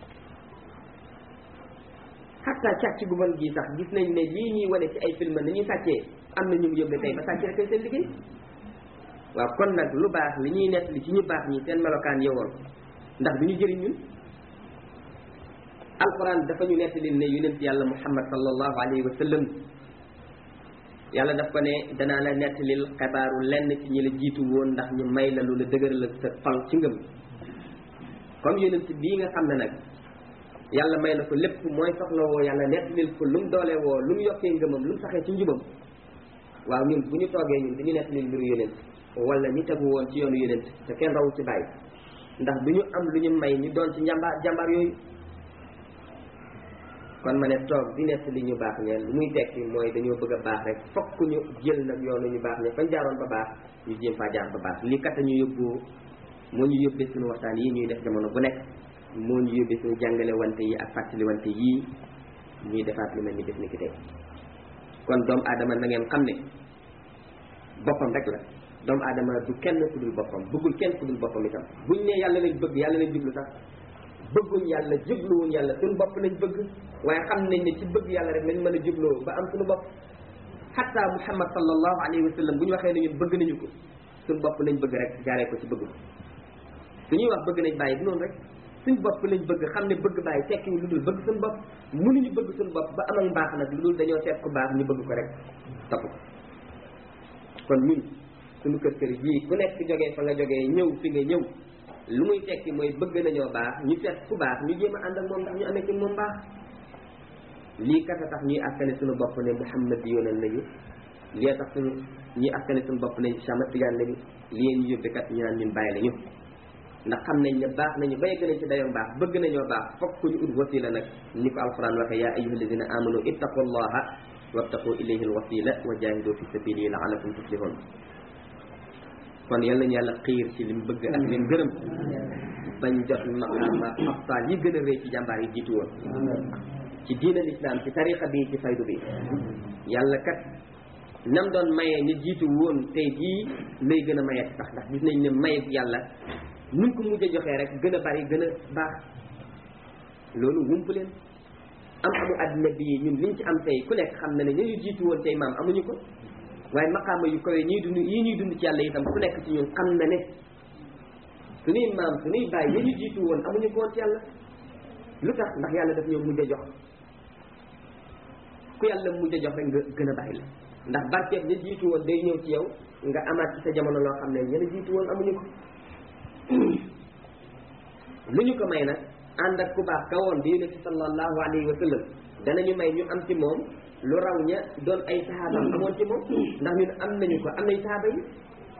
xatta càcc gu bon gi sax gis nañ ne lii ñuy wane ci ay film ni ñuy sàccee am na ñu mu yóbbe tey ba sàcc rek seen liggéey waaw kon nag lu baax li ñuy nett li ci ñu baax ñi seen melokaan yowoon ndax du ñu jëriñ ñun alquran dafa ñu nettali ne yonent yàlla muhammad sallallahu alayhi wa sallam yàlla daf ko ne danaa la nettalil xabaaru lenn ci ñi la jiitu woon ndax ñu may la lu la dëgëral la sa xol ci ngëm comme yonent bii nga xam ne nag yàlla may na ko lépp mooy soxla woo yàlla nettalil ko lu mu doole woo lu mu yokkee ngëmam lu mu saxee ci njubam waaw ñun bu ñu toogee ñun dañu nettalil mbiru yonent wala ñi tegu woon ci yoonu yonent te kenn rawu ci bàyyi ndax du ñu am lu ñu may ñu doon ci njàmbaar jàmbaar yooyu kon ma ne toog di nett li ñu baax ñeen lu muy tekki mooy dañoo bëgg a baax rek fokk ñu jël nag yoonu ñu baax ñe fañ jaaroon ba baax ñu jéem faa jaar ba baax lii kat ñu yóbbu moo ñu yóbbee suñu waxtaan yi ñuy def jamono bu nekk moo ñu yóbbee suñu jàngale wante yi ak fàttali wante yii ñuy defaat lu mel ni def ni ki tey kon doomu aadama na ngeen xam ne boppam rek la doomu aadama du kenn ku dul boppam bëggul kenn ku dul boppam itam buñ ne yàlla lañ bëgg yàlla lañ jublu sax bëgguñ yàlla jubluwuñ yàlla suñu bopp lañ bëgg waaye xam nañ ne ci bëgg yàlla rek lañ mën a jubloo ba am suñu bopp xatta muhammad sallallahu alayhi wa sallam bu ñu waxee ne ñun bëgg nañu ko suñu bopp lañ bëgg rek jaaree ko ci bëgg ko suñuy wax bëgg nañ bàyyi du noonu rek suñu bopp lañ bëgg xam ne bëgg bàyyi tekkiwu lu dul bëgg suñu bopp mënuñu bëgg suñu bopp ba amal mbaax nag lu dul dañoo seet ku baax ñu bëgg ko rek topp ko kon ñun suñu kër kër jii ku nekk jógee fa nga jógee ñëw fi nga ñëw lu muy tekki mooy bëgg nañoo baax ñu seet ku baax ñu jéem a ànd ak moom ndax ñu amee ci moom baax lii kat a tax ñuy askane suñu bopp ne Muhammad yoonal nañu lii tax suñu ñuy askane suñu bopp ne Chamat Tidiane lañu lii ñu yóbbe kat ñu naan ñun bàyyi lañu ndax xam nañ ne baax nañu ba yegg nañ ci dayoo baax bëgg nañoo baax fokk ñu ut wasila nag ni ko alquran waxee yaa ayyuha alladina amanu ittaqullaha wabtaqu ilayhi alwasila wa jahidu fi sabilihi la'allakum tuflihun kon yal nañu yàlla xiir ci lim bëgg ak lim gërëm bañ jot maqama afsal yi gën a rëy ci jàmbaar yi jiitu woon ci diina l'islam ci tariqa bi ci faydu bi yàlla kat nam doon mayee ñu jiitu woon tey jii lay gën a mayee sax ndax gis nañ ne maye yàlla nuñ ko mujj a joxee rek gën a bari gën a baax loolu wump leen am amu àddina bii ñun liñ ci am tey ku nekk xam na ne ñu jiitu woon tey maam amuñu ko waaye maqaama yu kawe ñuy dund yi ñuy dund ci yàlla itam ku nekk ci ñun xam na ne suñuy maam suñuy bàyyi ya ñu jiitu woon amuñu ko woon ci yàlla lu tax ndax yàlla daf ñoo mujj a jox ku yàlla mujj a jox rek nga gën a bàyyi la ndax barkeeb ña jiitu woon day ñëw ci yow nga amaat ci sa jamono loo xam ne ña la jiitu woon amuñu ko lu ñu ko may nag ànd ak ku baax ka woon di yonent sallallahu alayhi wa sallam danañu may ñu am ci moom lu raw ña doon ay sahaaba amoon ci moom ndax ñun am nañu ko am nañ sahaaba yi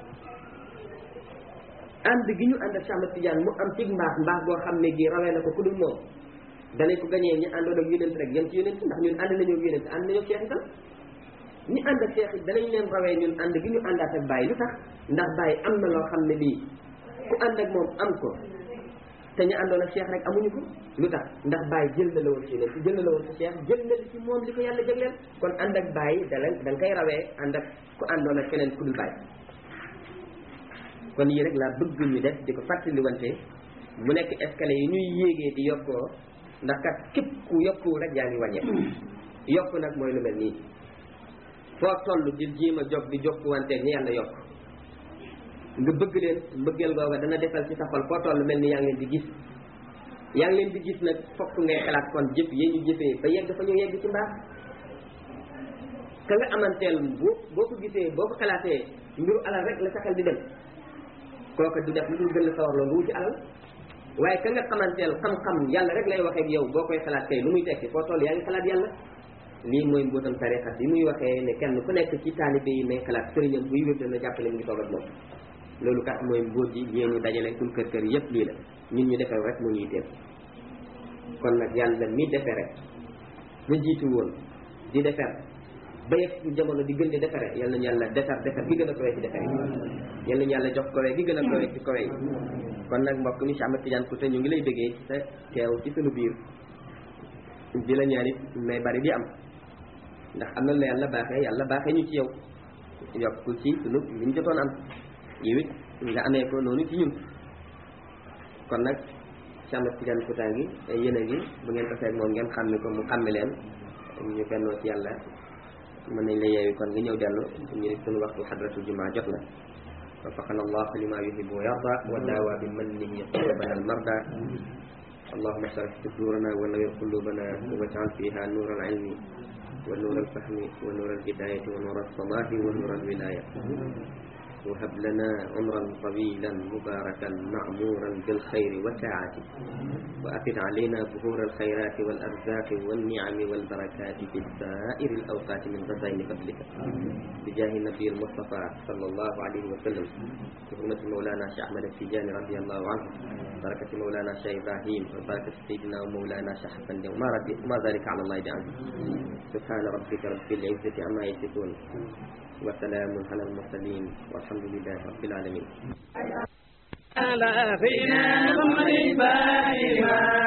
ànd gi ñu ànd ak Cheikh Ahmad Tidiane mu am ci mbaax mbaax boo xam ne gi rawee na ko ku dul moom danañ ko gañee ñi àndoon ak yonent rek yem ci yonent ndax ñun ànd nañoo ak yonent ànd nañoo ak Cheikh itam ñi ànd ak Cheikh it danañ leen rawee ñun ànd gi ñu àndaat ak Baye lu tax ndax Baye am na loo xam ne lii ku ànd ak moom am ko te ñu àndoon ak Cheikh rek amuñu ko lu tax ndax Baye jël na la woon ci yonent jël na la woon ci Cheikh jël na ci moom li ko yàlla jagleel kon ànd ak Baye dala da nga koy rawee ànd ak ku àndoon ak keneen ku dul Baye kon yii rek laa bëgg ñu def di ko fàttali wante mu nekk escalier yi ñuy yéegee di yokkoo ndax kat képp ku yokku rek yaa ngi wàññeeku yokk nag mooy lu mel nii foo toll di jéem a jog di jokku wanteeg ñi yàlla yokk nga bëgg leen mbëggeel googa dana defal ci sa xol foo toll mel ni yaa ngi leen di gis yaa ngi leen di gis nag fokk ngay xalaat kon jëf yee ñu jëfee ba yegg fa ñu yegg ci mbaax ka nga amanteel boo boo ko gisee boo ko xalaatee mbiru alal rek la sa xel di dem kooka du def lu dul gën la sawar loolu wuti alal waaye ka nga xamanteel xam-xam yàlla rek lay waxee ak yow boo koy xalaat kay lu muy tekki foo toll yaa ngi xalaat yàlla lii mooy mbootam tarixa bi muy waxee ne kenn ku nekk ci taalibe yi nay xalaat sëriñam buy wér dana jàppale mu ngi toog ak moom loolu kat mooy mbóot ji yéen ñu dajale suñ kër kër yëpp lii la ñun ñu defee rek mu ñuy teel kon nag yàlla mi defee rek ñu jiitu woon di defar ba yegg ci jamono di gën di defare yal nañu yàlla defar defar gi gën a kawe ci defar yi yal nañu yàlla jox kawe gi gën a kawe ci kawe yi kon nag mbokk mi Cheikh Ahmad Tidiane Kouta ñu ngi lay bëggee ci sa teew ci sunu biir di la ñaanit may bari di am ndax am na la yàlla baaxee yàlla baaxee ñu ci yow yokk ci sunu liñ jotoon am yow it nga amee ko noonu ci ñun kon nag Cheikh Ahmad Tidiane Kouta ngi yéen a ngi bu ngeen ko seet moom ngeen xàmme ko mu xàmme leen ñu bennoo ci yàlla mën nañ la yeewi kon nga ñëw dellu ñu def sunu waxtu xadratul jumaa jot na وفقنا الله لما يحب ويرضى وداوى بمنه قلوبنا المرضى اللهم اشرح صدورنا ونور قلوبنا واجعل فيها نور العلم ونور الفهم ونور الهداية ونور الصلاح ونور الولاية وهب لنا عمرا طويلا مباركا معمورا بالخير والسعادة وأفد علينا ظهور الخيرات والأرزاق والنعم والبركات في سائر الأوقات من غزائن فضلك بجاه النبي المصطفى صلى الله عليه وسلم بحرمة مولانا شيخ أحمد التجاني رضي الله عنه بركة مولانا شيخ إبراهيم وبركة سيدنا ومولانا شيخ حسن وما, ربي وما ذلك على الله بعزيز سبحان ربك رب العزة عما يصفون وسلام على المرسلين والحمد لله رب العالمين على فينا محمد الباقي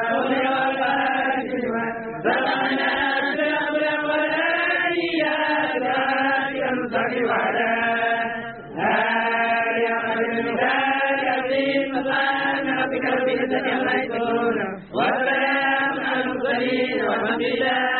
والفاتحة زرعنا الأمر والآيات ينصر على هاي أمر العظيم سبحان ربك رب العزة عما يصفون والسلام على المرسلين والحمد لله